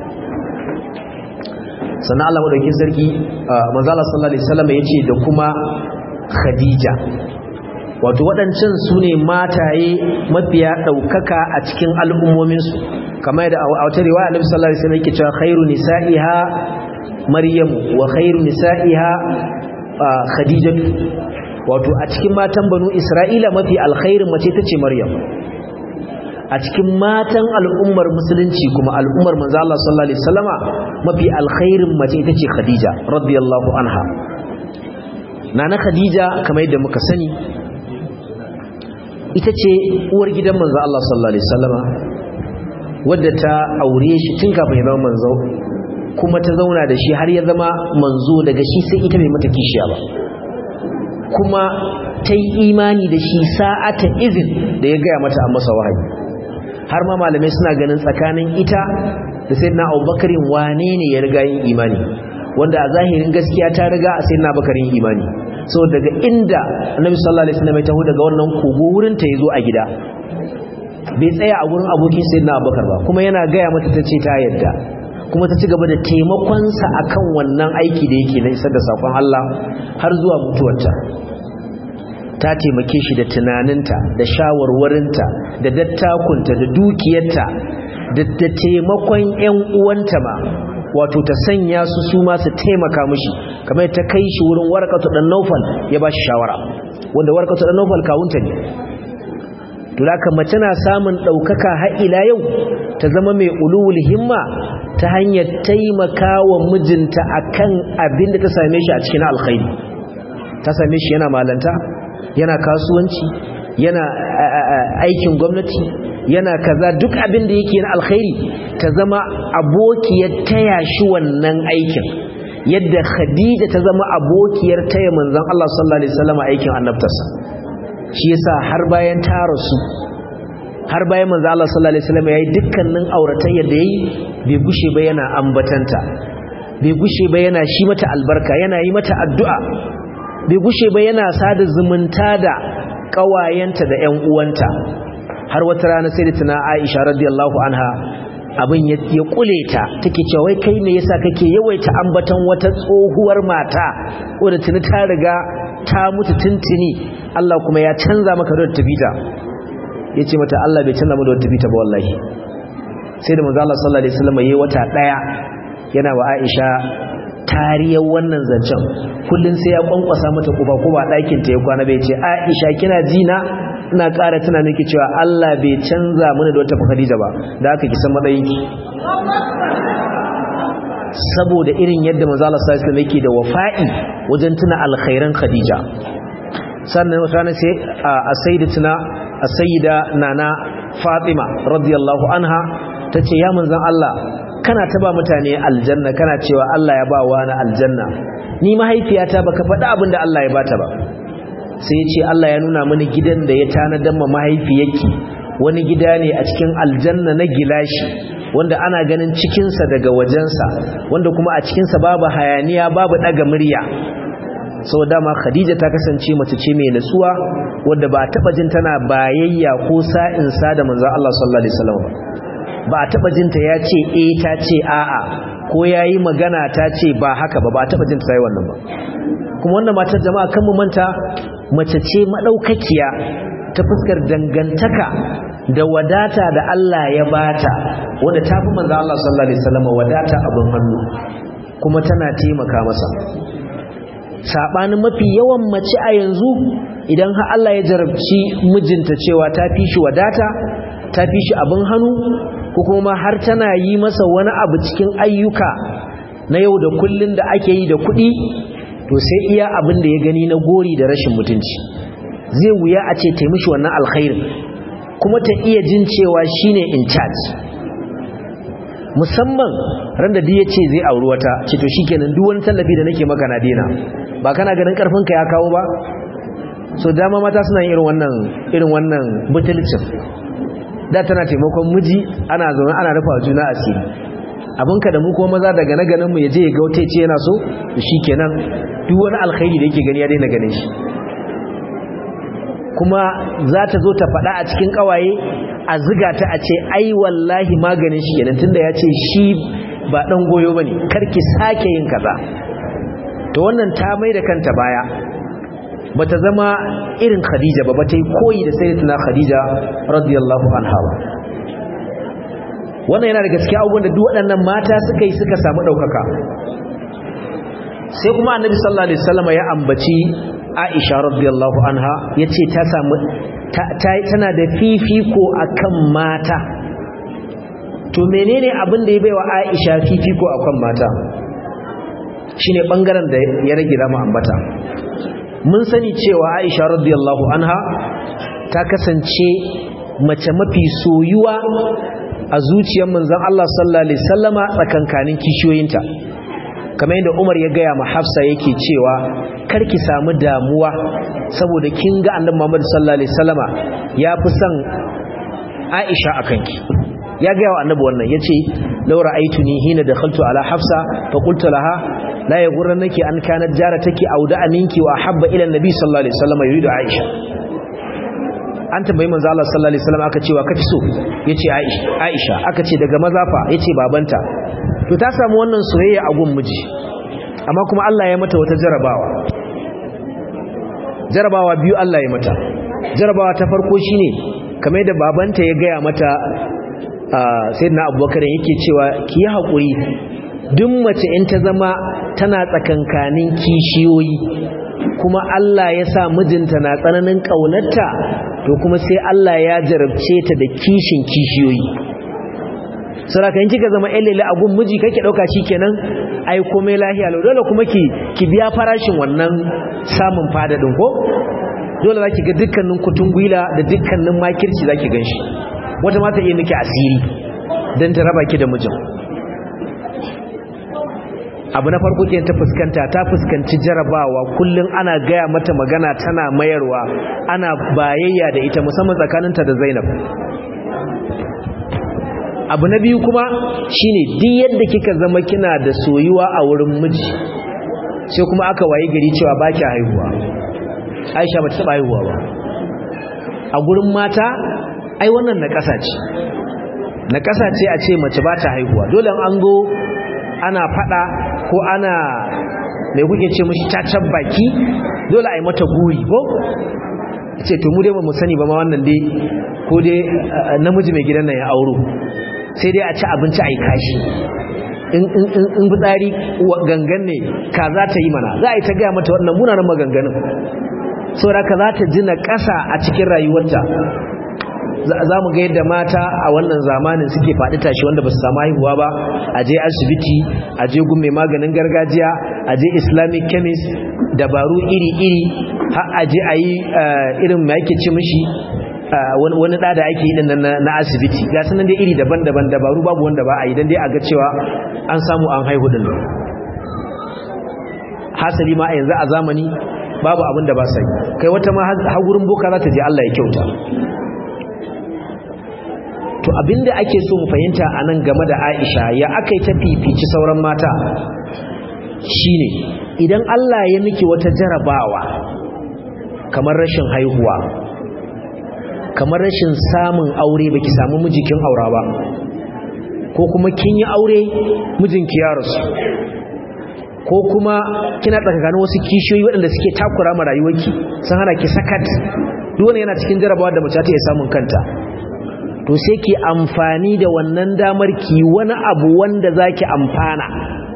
sannan Allah madaukin sarki manzala sallallahu alaihi wasallam yace da kuma Khadija wato waɗancan su ne mataye mafiya ɗaukaka a cikin al'ummominsu kamar da a wata riwaya Annabi sallallahu alaihi wasallam yake cewa khairu nisa'iha Maryam wa khairu nisa'iha Khadijatu wato a cikin matan banu Isra'ila mafi alkhairin mace tace Maryam a cikin matan al'ummar musulunci kuma al'ummar manzo Allah sallallahu alaihi wasallama mafi alkhairin mace ita ce Khadija radiyallahu anha nana Khadija kamar yadda muka sani ita ce uwar gidan manzo Allah sallallahu alaihi wasallama wadda ta aure shi tun kafin ya zama manzo kuma ta zauna da shi har ya zama manzo daga shi sai ita bai mata kishiya ba kuma ta yi imani da shi sa'ata izin da ya gaya mata a masa wahayi har ma malamai suna ganin tsakanin ita da sai na abubakarin wane ne ya riga yin imani wanda a zahirin gaskiya ta riga a sai na abubakarin imani so daga inda annabi sallallahu alaihi wasallam ya taho daga wannan kogo wurin ta yazo a gida bai tsaya a wurin abokin sai na abubakar ba kuma yana gaya mata ta ce ta yadda kuma ta ci gaba da taimakonsa akan wannan aiki da yake na isar da sakon Allah har zuwa mutuwarta ta taimake shi da tunaninta da shawarwarinta da dattakunta da dukiyarta da taimakon 'yan uwanta ma wato ta sanya su su ma su taimaka mishi kamar ta kai shi wurin warkatu dan naufal ya ba shi shawara wanda warkatu dan naufal kawunta ne to haka mace na samun ɗaukaka har ila yau ta zama mai ulul himma ta hanyar taimaka wa mijinta akan abin da ta same shi a cikin alkhairi ta same shi yana malanta yana kasuwanci yana aikin gwamnati yana kaza duk abin da yake na alkhairi ta zama abokiyar taya shi wannan aikin yadda khadija ta zama abokiyar taya manzon Allah sallallahu alaihi wasallam aikin annabtarsa shi yasa har bayan ta rasu har bayan manzon Allah sallallahu alaihi wasallam yayi dukkanin auratayyar da yayi bai gushe ba yana ambatanta bai gushe ba yana shi mata albarka yana yi mata addu'a bai gushe ba yana sada zumunta da kawayenta da ƴan uwanta har wata rana sai da tana Aisha radiyallahu anha abin ya kule ta take cewa wai kai me yasa kake yawaita ambaton wata tsohuwar mata wanda tuni ta riga ta mutu tuntuni Allah kuma ya canza maka da tafita yace mata Allah bai canza mu da tafita ba wallahi sai da manzo Allah sallallahu alaihi wasallam yayi wata daya yana wa Aisha tariyar wannan zancen kullun sai ya kwankwasa mata kuba ko ba ɗakin ta ya kwana bai ce Aisha kina ji na ina ƙara tuna miki cewa Allah bai canza mana da wata Khadija ba da aka ki san matsayinki saboda irin yadda manzo Allah sallallahu alaihi wasallam yake da wafa'i wajen tuna alkhairan Khadija sannan wata rana sai a sayyidatuna a sayyida nana Fatima radiyallahu anha tace ya manzon Allah kana ta ba mutane aljanna kana cewa Allah ya ba wa na aljanna ni mahaifiyata baka faɗi abin da Allah ya bata ba sai ya ce Allah ya nuna mini gidan da ya tanadan ma mahaifiyarki wani gida ne a cikin aljanna na gilashi wanda ana ganin cikinsa daga wajensa wanda kuma a cikinsa babu hayaniya babu ɗaga murya sau dama khadija ta kasance mace ce mai nutsuwa wadda ba a taɓa jin tana bayayya ko sa'insa da manzan Allah sallallahu alaihi wasallam ba a taɓa jinta ya ce eh ta ce a'a ko ya yi magana ta ce ba haka ba ba a taɓa jinta ta yi wannan ba kuma wannan matar jama'a kan mu manta mace ce maɗaukakiya ta fuskar dangantaka da wadata da Allah ya bata wanda ta fi manzo Allah sallallahu alaihi wasallam wadata abin hannu kuma tana taimaka masa sabanin mafi yawan mace a yanzu idan har Allah ya jarabci mijinta cewa ta fi shi wadata ta fi shi abin hannu ko kuma har tana yi masa wani abu cikin ayyuka na yau da kullun da ake yi da kuɗi to sai iya abin da ya gani na gori da rashin mutunci zai wuya a ce ta mishi wannan alkhairin kuma ta iya jin cewa shine in charge musamman ran da ya ce zai auri wata ce to shikenan duk wani tallafi da nake maka na dena ba kana ganin karfinka ya kawo ba so dama mata suna yin irin wannan irin wannan butulcin da tana taimakon miji ana zaune ana rufa juna asiri abinka da mu kuma maza daga na ganin mu yaje ya ga wata ce yana so to shikenan duk wani alkhairi da yake gani ya daina ganin shi kuma za ta zo ta faɗa a cikin ƙawaye a ziga ta a ce ai wallahi maganin shi kenan tunda ya ce shi ba ɗan goyo ba ne karki sake yin kaza to wannan ta mai da kanta baya ba ta zama irin khadija ba ba ta yi koyi da sai tuna khadija radiyallahu anha ba wannan yana daga cikin abubuwan da duk waɗannan mata suka yi suka samu ɗaukaka sai kuma annabi sallallahu alaihi wasallam ya ambaci Aisha radiyallahu anha yace ta samu tana da fifiko akan mata to menene abin da ya baiwa Aisha fifiko akan mata shine bangaren da ya rage da mu ambata mun sani cewa Aisha radiyallahu anha ta kasance mace mafi soyuwa a zuciyar manzon Allah sallallahu alaihi wasallama tsakankanin kishiyoyinta kamar yadda Umar ya gaya ma Hafsa yake cewa karki samu damuwa saboda kin ga Annabi Muhammad sallallahu alaihi wasallama ya fi son Aisha akan ki ya gaya wa Annabi wannan yace law ra'aytuni hina dakhaltu ala Hafsa fa qultu laha la yaghurrannaki an kanat jarataki aw da aminki wa habba ila Nabi sallallahu alaihi wasallama yuridu Aisha an tambayi manzo Allah sallallahu alaihi wasallam aka cewa kafi so yace Aisha Aisha aka ce daga mazafa yace babanta to ta samu wannan soyayya a gun miji amma kuma Allah ya mata wata jarabawa jarabawa biyu Allah ya mata jarabawa ta farko shine kamar da babanta ya gaya mata sayyidina Abubakar yake cewa ki yi hakuri duk mace in ta zama tana tsakankanin kishiyoyi kuma Allah ya sa mijinta na tsananin kaunarta to kuma sai Allah ya jarabce ta da kishin kishiyoyi saraka in kika zama ƴan lele a gun miji kake dauka kenan ai komai lahiya lau dole kuma ki ki biya farashin wannan samun fadadin ko dole zaki ga dukkanin kutun gwila da dukkanin makirci zaki ganshi wata mata iya miki asiri dan ta raba ki da mijin abu na farko ke ta fuskanta ta fuskanci jarabawa kullum ana gaya mata magana tana mayarwa ana bayayya da ita musamman tsakaninta da zainab abu na biyu kuma shine duk yadda kika zama kina da soyuwa a wurin miji sai kuma aka waye gari cewa ba ki haihuwa aisha ba ta taɓa haihuwa ba a gurin mata ai wannan na ƙasa ce na ƙasa ce a ce mace ba ta haihuwa dole an go ana fada ko ana mai kuke ce mashi cacan baki dole a yi mata guri ko ce to mu dai ba mu sani ba ma wannan dai ko dai namiji mai gidan nan ya auro sai dai a ci abinci a yi kashi in fitsari gangan ne ka za ta yi mana za a yi ta gaya mata wannan munanan maganganun saboda ka za ta ji na ƙasa a cikin rayuwarta za mu ga yadda mata a wannan zamanin suke faɗi tashi wanda ba su samu haihuwa ba a je asibiti a je gun mai maganin gargajiya a je islamic chemist dabaru iri-iri har a je a yi irin mai ake ce mishi wani ɗa da ake yi na asibiti ga sanan dai iri daban-daban dabaru babu wanda ba a yi don dai a ga cewa an samu an haihu din hasali ma a yanzu a zamani babu abin da ba sai kai wata ma har gurin boka za ta je Allah ya kyauta to abinda ake so mu fahimta anan game da Aisha ya akai ta fifici sauran mata shine idan Allah ya miki wata jarabawa kamar rashin haihuwa kamar rashin samun aure baki samu mijikin aura ba ko kuma kin yi aure mijinki ya rasu ko kuma kina tsakanin wasu kishiyoyi waɗanda suke takura ma rayuwarki sun hana ki sakat duk wani yana cikin jarabawa da mace ta iya samun kanta to sai ki amfani da wannan damar ki wani abu wanda zaki amfana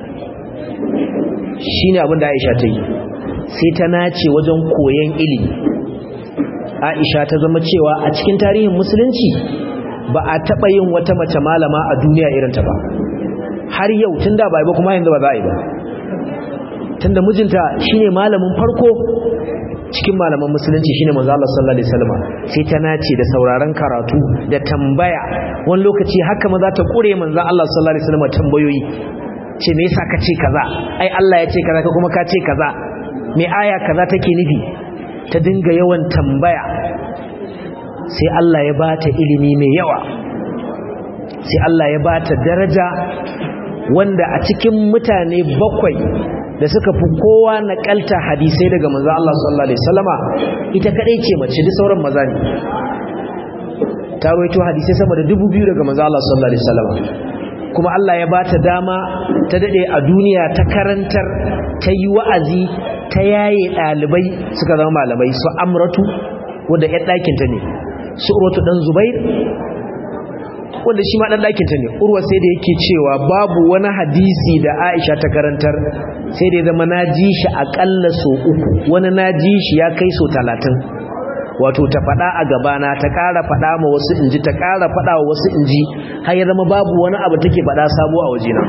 shine abin da Aisha ta yi sai ta nace wajen koyon ilimi Aisha ta zama cewa a cikin tarihin musulunci ba a taba yin wata mace malama a duniya irin ta ba har yau tunda ba ba kuma yanzu ba za a yi ba tunda mijinta shine malamin farko cikin malaman musulunci shine manzo Allah sallallahu alaihi wasallam sai ta nace da sauraron karatu da tambaya wani lokaci haka maza ta kure manzo Allah sallallahu alaihi wasallam tambayoyi ce me yasa kace kaza ai Allah ya ce kaza ka kuma ka ce kaza me aya kaza take nufi ta dinga yawan tambaya sai Allah ya bata ilimi mai yawa sai Allah ya bata daraja wanda a cikin mutane bakwai da suka fi kowa nakalta hadisai daga manzo Allah sallallahu alaihi wasallama ita kadai ce mace da sauran maza ne ta rawaito hadisai sama da dubu biyu daga manzo Allah sallallahu alaihi wasallama kuma Allah ya bata dama ta dade a duniya ta karantar ta yi wa'azi ta yaye dalibai suka zama malamai su amratu wanda ya dakin ta ne su urwatu dan zubair wanda shi ma dan dakin ta ne urwa sai da yake cewa babu wani hadisi da Aisha ta karantar sai da ya zama naji shi akalla so uku wani naji shi ya kai so talatin wato ta faɗa a gabana ta ƙara faɗa ma wasu inji ta ƙara faɗa wa wasu inji har ya zama babu wani abu take faɗa sabo a wajena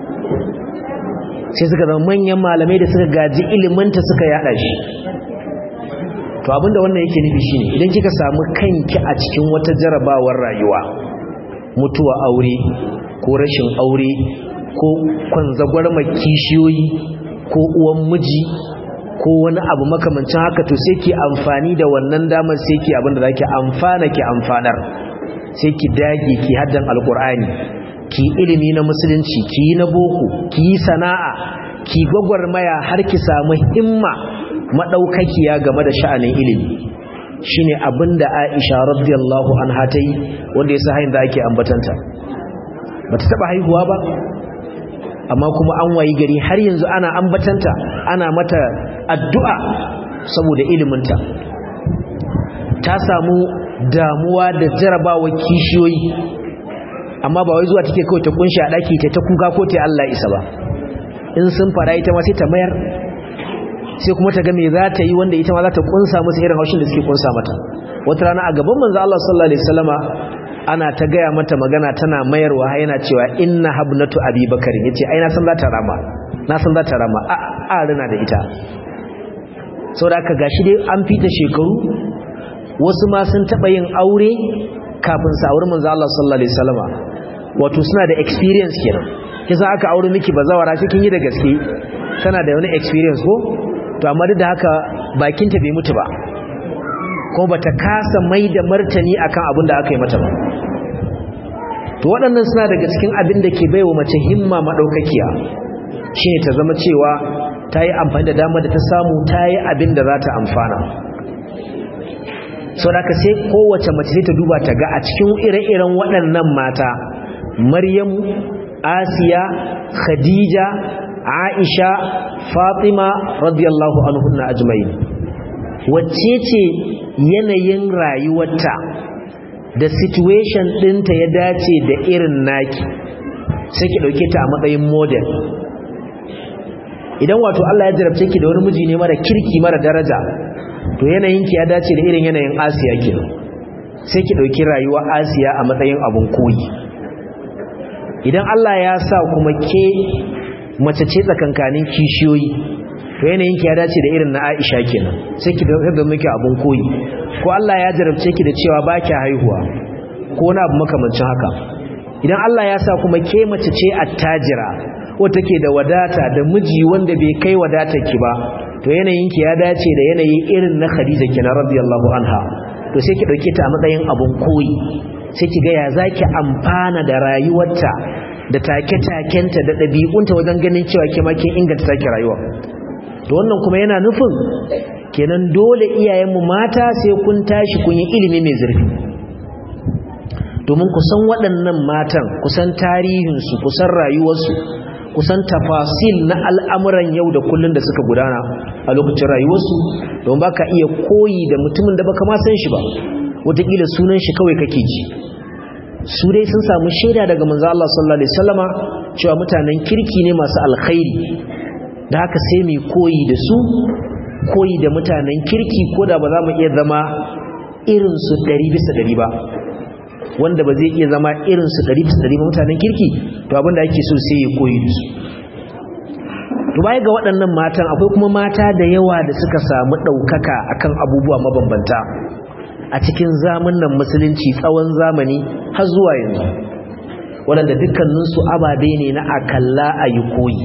sai suka zama manyan malamai da suka gaji ilimanta suka yada shi to abinda wannan yake nufi shine idan kika samu kanki a cikin wata jarabawar rayuwa mutuwa aure ko rashin aure ko kwanzagwarmar kishiyoyi ko uwan miji ko wani abu makamancin haka to sai ki amfani da wannan damar sai ki abinda zaki amfana ki amfanar sai ki dage ki haddan alkur'ani ki ilimi na musulunci ki yi na boko ki yi sana'a ki gwagwarmaya har ki samu himma madaukakiya game da sha'anin ilimi shine abinda Aisha radiyallahu anha ta yi wanda yasa hayin da ake ambatanta bata taba haihuwa ba amma kuma an wayi gari har yanzu ana ambatanta ana mata addu'a saboda iliminta ta samu damuwa da jarabawa kishiyoyi amma ba wai zuwa take kawai ta kunshi a daki ta ta kuka ko ta Allah isa ba in sun fara ita ma sai ta mayar sai kuma ta ga me za ta yi wanda ita ma za ta kunsa musu irin haushin da suke kunsa mata wata rana a gaban manzo Allah sallallahu alaihi wasallama ana ta gaya mata magana tana mayarwa yana cewa inna habnatu abi bakari yace ai na san za ta rama na san za ta rama a a rina da ita saboda haka gashi dai an fita shekaru wasu ma sun taba yin aure kafin su aure manzo Allah sallallahu alaihi wasallama wato suna da experience kenan kisa aka aure miki bazawara cikin yi da gaske tana da wani experience ko to amma duk da haka bakinta bai mutu ba kuma bata kasa mai da martani akan abin da aka yi mata ba to waɗannan suna daga cikin abin da ke baiwa mace himma madaukakiya shine ta zama cewa ta yi amfani da dama da ta samu ta yi abin da za ta amfana sau da ka sai kowace mace sai ta duba ta ga a cikin ire-iren waɗannan mata maryamu asiya khadija aisha fatima radiyallahu anhunna ajma'in wacce ce yanayin rayuwarta da situation ɗinta ya dace da irin naki sai ki ɗauke ta a matsayin model idan wato Allah ya jarabce ki da wani miji ne mara kirki mara daraja to yanayinki ya dace da irin yanayin asiya ke sai ki ɗauki rayuwa asiya a matsayin abun koyi idan Allah ya sa kuma ke mace ce tsakankanin kishiyoyi to yanayin ki ya dace da irin na Aisha kenan sai ki ga miki abun koyi ko Allah ya jarabce ki da cewa ba ki haihuwa ko na abu makamancin haka idan Allah ya sa kuma ke mace ce attajira wata ke da wadata da miji wanda bai kai wadata ki ba to yanayin ki ya dace da yanayi irin na Khadija kenan radiyallahu anha to sai ki dauke ta a matsayin abun koyi sai ki ga ya zaki amfana da rayuwarta da take-takenta da ɗabi'unta wajen ganin cewa ke kin inganta take rayuwa to wannan kuma yana nufin kenan dole iyayenmu mata sai kun tashi kun yi ilimi mai zurfi domin kusan waɗannan matan kusan tarihinsu kusan rayuwarsu kusan tafasil na al'amuran yau da kullun da suka gudana a lokacin rayuwarsu don ba ka iya koyi da mutumin da baka ma san shi ba wataƙila sunan shi kawai kake ji su dai sun samu shaida daga manzo Allah sallallahu alaihi wasallama cewa mutanen kirki ne masu alkhairi da haka sai mu koyi da su koyi da mutanen kirki ko da ba za mu iya zama irin su 100 bisa 100 ba wanda ba zai iya zama irin su 100 bisa 100 ba mutanen kirki to abinda ake so sai ya koyi da su to baya ga waɗannan matan akwai kuma mata da yawa da suka samu ɗaukaka akan abubuwa mabambanta a cikin zamanin musulunci tsawon zamani har zuwa yanzu waɗanda dukkaninsu ababe ne na akalla a yi koyi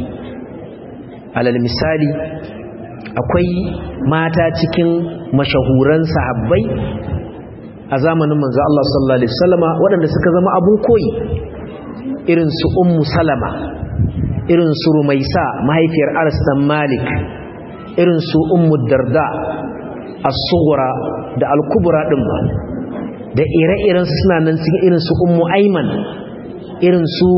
alal misali akwai mata cikin mashahuran sahabbai a zamanin manzo Allah sallallahu alaihi wasallama waɗanda suka zama abun koyi irin su ummu salama irin su rumaisa mahaifiyar Anas dan Malik irin su ummu darda as-sughra da al-kubra din ba da ire-iren su suna nan cikin irin su ummu ayman irin su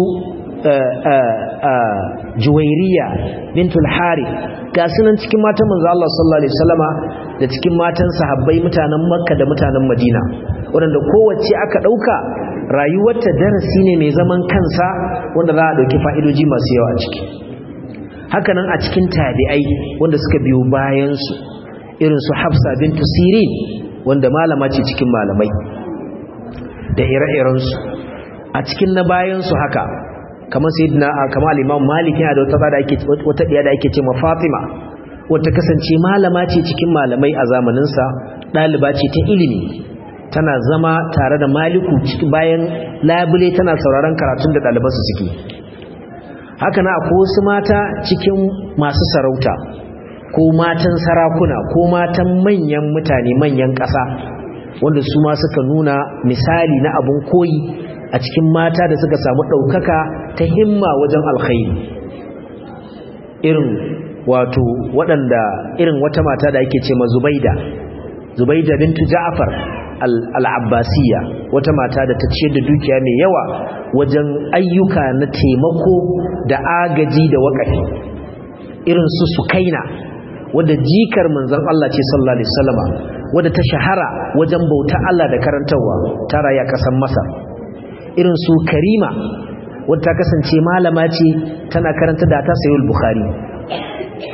juwairiya bintul harith ga sunan cikin matan manzo Allah sallallahu alaihi wasallama da cikin matan sahabbai mutanen makka da mutanen madina waɗanda kowace aka ɗauka rayuwarta darasi ne mai zaman kansa wanda za a ɗauki fa'idoji masu yawa a ciki hakanan a cikin tabi'ai wanda suka biyo bayansu irin su hafsa bintu sirin wanda malama ce cikin malamai da ire-irensu a cikin na bayansu haka kamar sayyidina kamar al-imam malik yana da wata da ake wata diya da ake ce ma fatima wata kasance malama ce cikin malamai a zamanin sa daliba ce ta ilimi tana zama tare da maliku bayan labule tana sauraron karatun da daliban su suke haka na akwai wasu mata cikin masu sarauta ko matan sarakuna ko matan manyan mutane manyan ƙasa wanda su ma suka nuna misali na abun koyi a cikin mata da suka samu ɗaukaka ta himma wajen alkhairi irin wato waɗanda irin wata mata da ake ce ma zubaida zubaida bintu ja'far al-abbasiyya wata mata da ta ciyar da dukiya mai yawa wajen ayyuka na taimako da agaji da wakafi irin su sukaina wadda jikar manzon Allah ce sallallahu alaihi wasallama wadda ta shahara wajen bauta Allah da karantarwa ta raya kasan Masar irin su Karima wadda ta kasance malama ce tana karanta da ta sayi Bukhari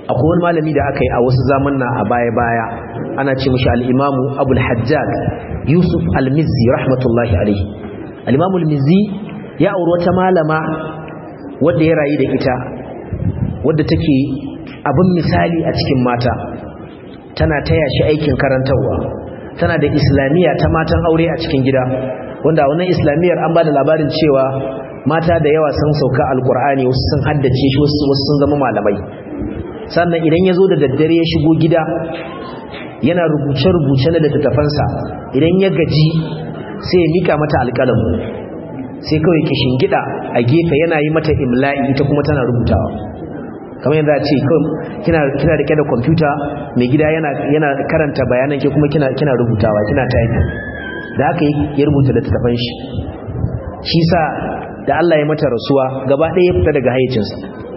akwai wani malami da aka yi a wasu zamanna a baya-baya ana ce mashi al'imamu abul hajjaj yusuf al-mizzi rahmatullahi alaihi al'imamu al-mizzi ya auri wata malama wadda ya rayu da ita wadda take abin misali a cikin mata tana taya shi aikin karantarwa tana da islamiyya ta matan aure a cikin gida wanda wannan islamiyyar an ba da labarin cewa mata da yawa sun sauka alkur'ani wasu sun haddace shi wasu sun zama malamai sannan idan ya zo da daddare ya shigo gida yana rubuce-rubuce na littattafansa idan ya gaji sai ya mika mata alƙalamu sai kawai kishin gida a gefe yana yi mata imla'i ita kuma tana rubutawa kamar yadda ce kina kina rike da kwamfuta mai gida yana karanta bayanan ke kuma kina rubutawa kina typing da haka ya rubuta littattafan shi shi sa da Allah ya mata rasuwa gaba ɗaya ya fita daga hayyacinsa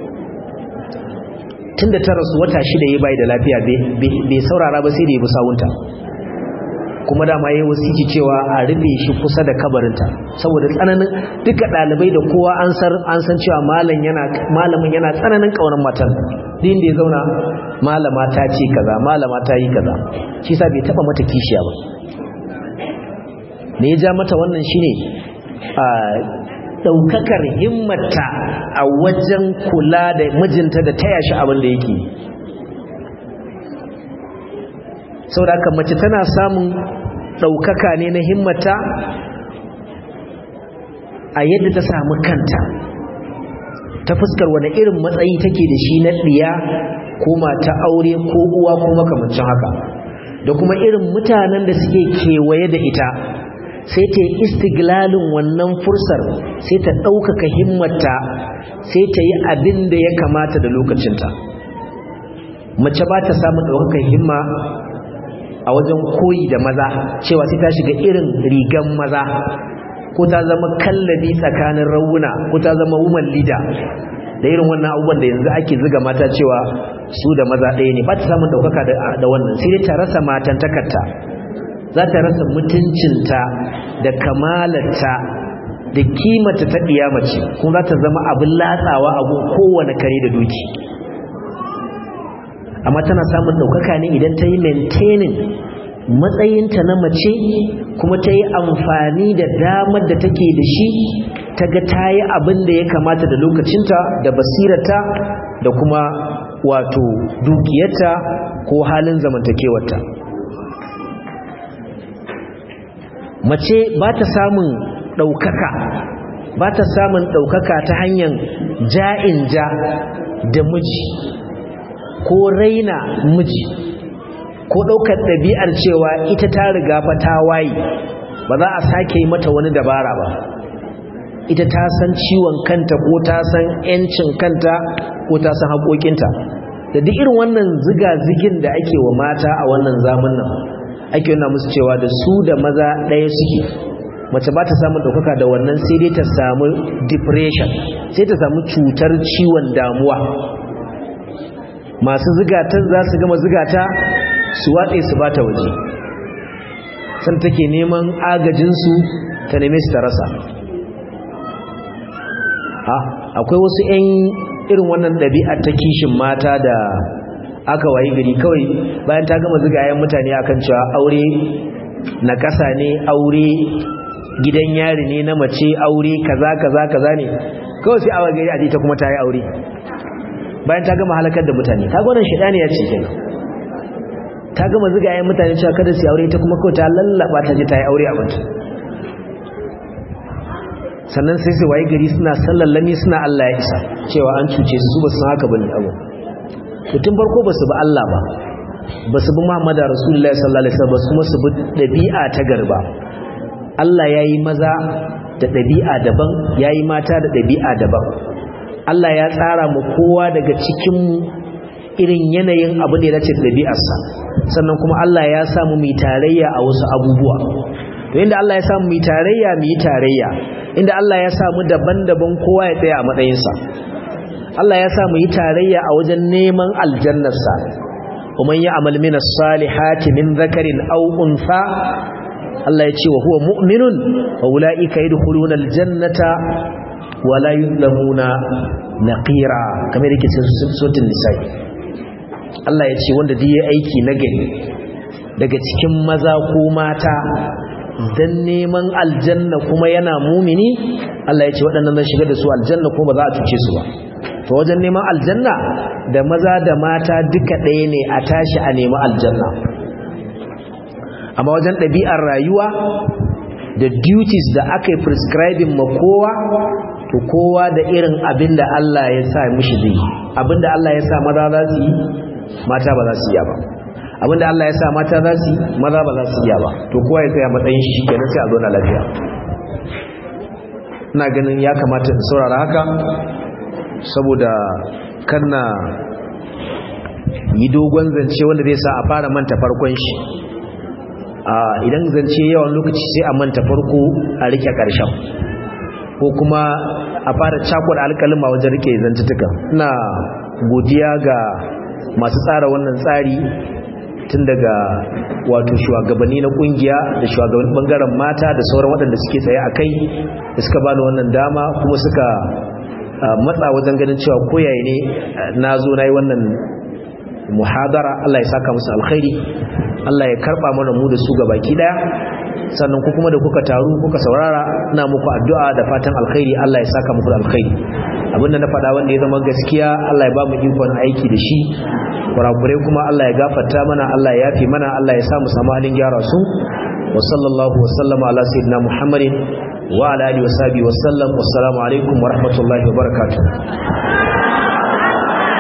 tunda ta rasu wata shida ya bai da lafiya bai saurara ba sai da ya bi sawunta kuma dama yayi wasiki cewa a rufe shi kusa da kabarinta saboda tsananin duka dalibai da kowa an san an san cewa malam yana malamin yana tsananin kaunar matan din da ya zauna malama ta ce kaza malama ta yi kaza shi sa bai taba mata kishiya ba me ya ja mata wannan shine a daukakar himmata a wajen kula da mijinta da taya shi abin da yake saboda haka mace tana samun daukaka ne na himmata a yadda ta samu kanta ta fuskar wani irin matsayi take da shi na ɗiya ko mata aure ko uwa ko makamancin haka da kuma irin mutanen da suke kewaye da ita sai ta yi istiglalin wannan fursar sai ta ɗaukaka himmata sai ta yi abin da ya kamata da lokacinta mace ba ta samun ɗaukakan himma a wajen koyi da maza cewa sai ta shiga irin rigan maza ko ta zama kallabi tsakanin rauna ko ta zama woman leader da irin wannan abubuwan da yanzu ake ziga mata cewa su da maza ɗaya ne ba ta samun ɗaukaka da wannan sai dai ta rasa matan takarta za ta rasa mutuncinta da kamalarta da kimata ta mace kuma za ta zama abin latsawa a kowane kare da doki amma tana samun ɗaukaka ne idan ta yi maintaining matsayinta na mace kuma ta yi amfani da damar da take da shi ta ga ta yi abin da ya kamata da lokacinta da basirata da kuma wato dukiyarta ko halin zamantakewarta mace ba ta samun ɗaukaka ba ta samun ɗaukaka ta hanyar ja'in ja da miji ko raina miji ko ɗaukar ɗabi'ar cewa ita ta riga fa ta waye ba za a sake yi mata wani dabara ba ita ta san ciwon kanta ko ta san 'yancin kanta ko ta san haƙoƙinta da duk irin wannan ziga-zigin da ake wa mata a wannan zamanin ake yana musu cewa da su da maza ɗaya suke mace ba ta samun ɗaukaka da wannan sai dai ta samu depression sai ta samu cutar ciwon damuwa masu zigatan za su gama zigata su watse su ba ta waje san take neman agajinsu ta neme su ta rasa akwai wasu 'yan irin wannan ɗabi'a ta kishin mata da aka wayi gari kawai bayan ta gama zigayen mutane akan cewa aure na ƙasa ne aure gidan yari ne na mace aure kaza kaza kaza ne kawai sai awa gari a ta kuma ta yi aure bayan ta gama halakar da mutane ta gwanan shaɗani ya ce kenan ta gama zigayen mutane cewa kada su aure ta kuma kawai ta lallaba ta je ta yi aure a banta sannan sai su waye gari suna sallallami suna Allah ya isa cewa an cuce su ba su haka bane abu tun farko ba su bi Allah ba ba su bi Muhammadu Rasulullahi sallallahu alaihi wasallam kuma su bi dabi'a ta garba Allah yayi maza da dabi'a daban yayi mata da dabi'a daban Allah ya tsara mu kowa daga cikin mu irin yanayin abin da ya dace da dabi'arsa sannan kuma Allah ya samu mu tarayya a wasu abubuwa to inda Allah ya samu mu tarayya mu yi tarayya inda Allah ya samu daban-daban kowa ya tsaya a matsayinsa Allah ya samu yi tarayya a wajen neman aljannarsa kuma ya amal min as-salihati min dhakarin aw untha Allah ya ce wa huwa mu'minun wa ulaika yadkhuluna aljannata wa la yuzlamuna naqira kamar yake cikin suratul nisa Allah ya ce wanda duk ya aiki na gari daga cikin maza ko mata dan neman aljanna kuma yana mumini Allah ya ce waɗannan zan shiga da su aljanna kuma ba za a cuce su ba to wajen neman aljanna da maza da mata duka ɗaya ne a tashi a nemi aljanna amma wajen ɗabi'ar rayuwa da duties da aka yi prescribing ma kowa to kowa da irin abin da Allah ya sa mishi zai abin da Allah ya sa maza za su yi mata ba za su yi ba abin da Allah ya sa mata za su yi maza ba za su yi ba to kowa ya tsaya matsayin shi kenan sai a zo na lafiya ina ganin ya kamata in saurara haka saboda kanna yi dogon zance wanda zai sa a fara manta farkon shi idan zance yawan lokaci sai a manta farko a rike karshen ko kuma a fara cakuɗa alƙalima wajen rike zantutuka ina godiya ga masu tsara wannan tsari tun daga wato shugabanni na kungiya da shugabannin bangaren mata da sauran waɗanda suke tsaye a kai da suka bani wannan dama kuma suka matsa wajen ganin cewa koyaye ne na zo na yi wannan muhadara Allah ya saka musu alkhairi Allah ya karba mana mu da su ga baki daya sannan ku kuma da kuka taru kuka saurara ina muku addu'a da fatan alkhairi Allah ya saka muku alkhairi abinda na faɗa wanda ya zama gaskiya Allah ya ba mu ikon aiki da shi kurakurai kuma Allah ya gafarta mana Allah ya yafi mana Allah ya sa mu samu halin gyara su wa sallallahu wa sallama ala sayyidina Muhammadin wa ala alihi wa sahbihi wa sallam wassalamu alaikum wa rahmatullahi wa barakatuh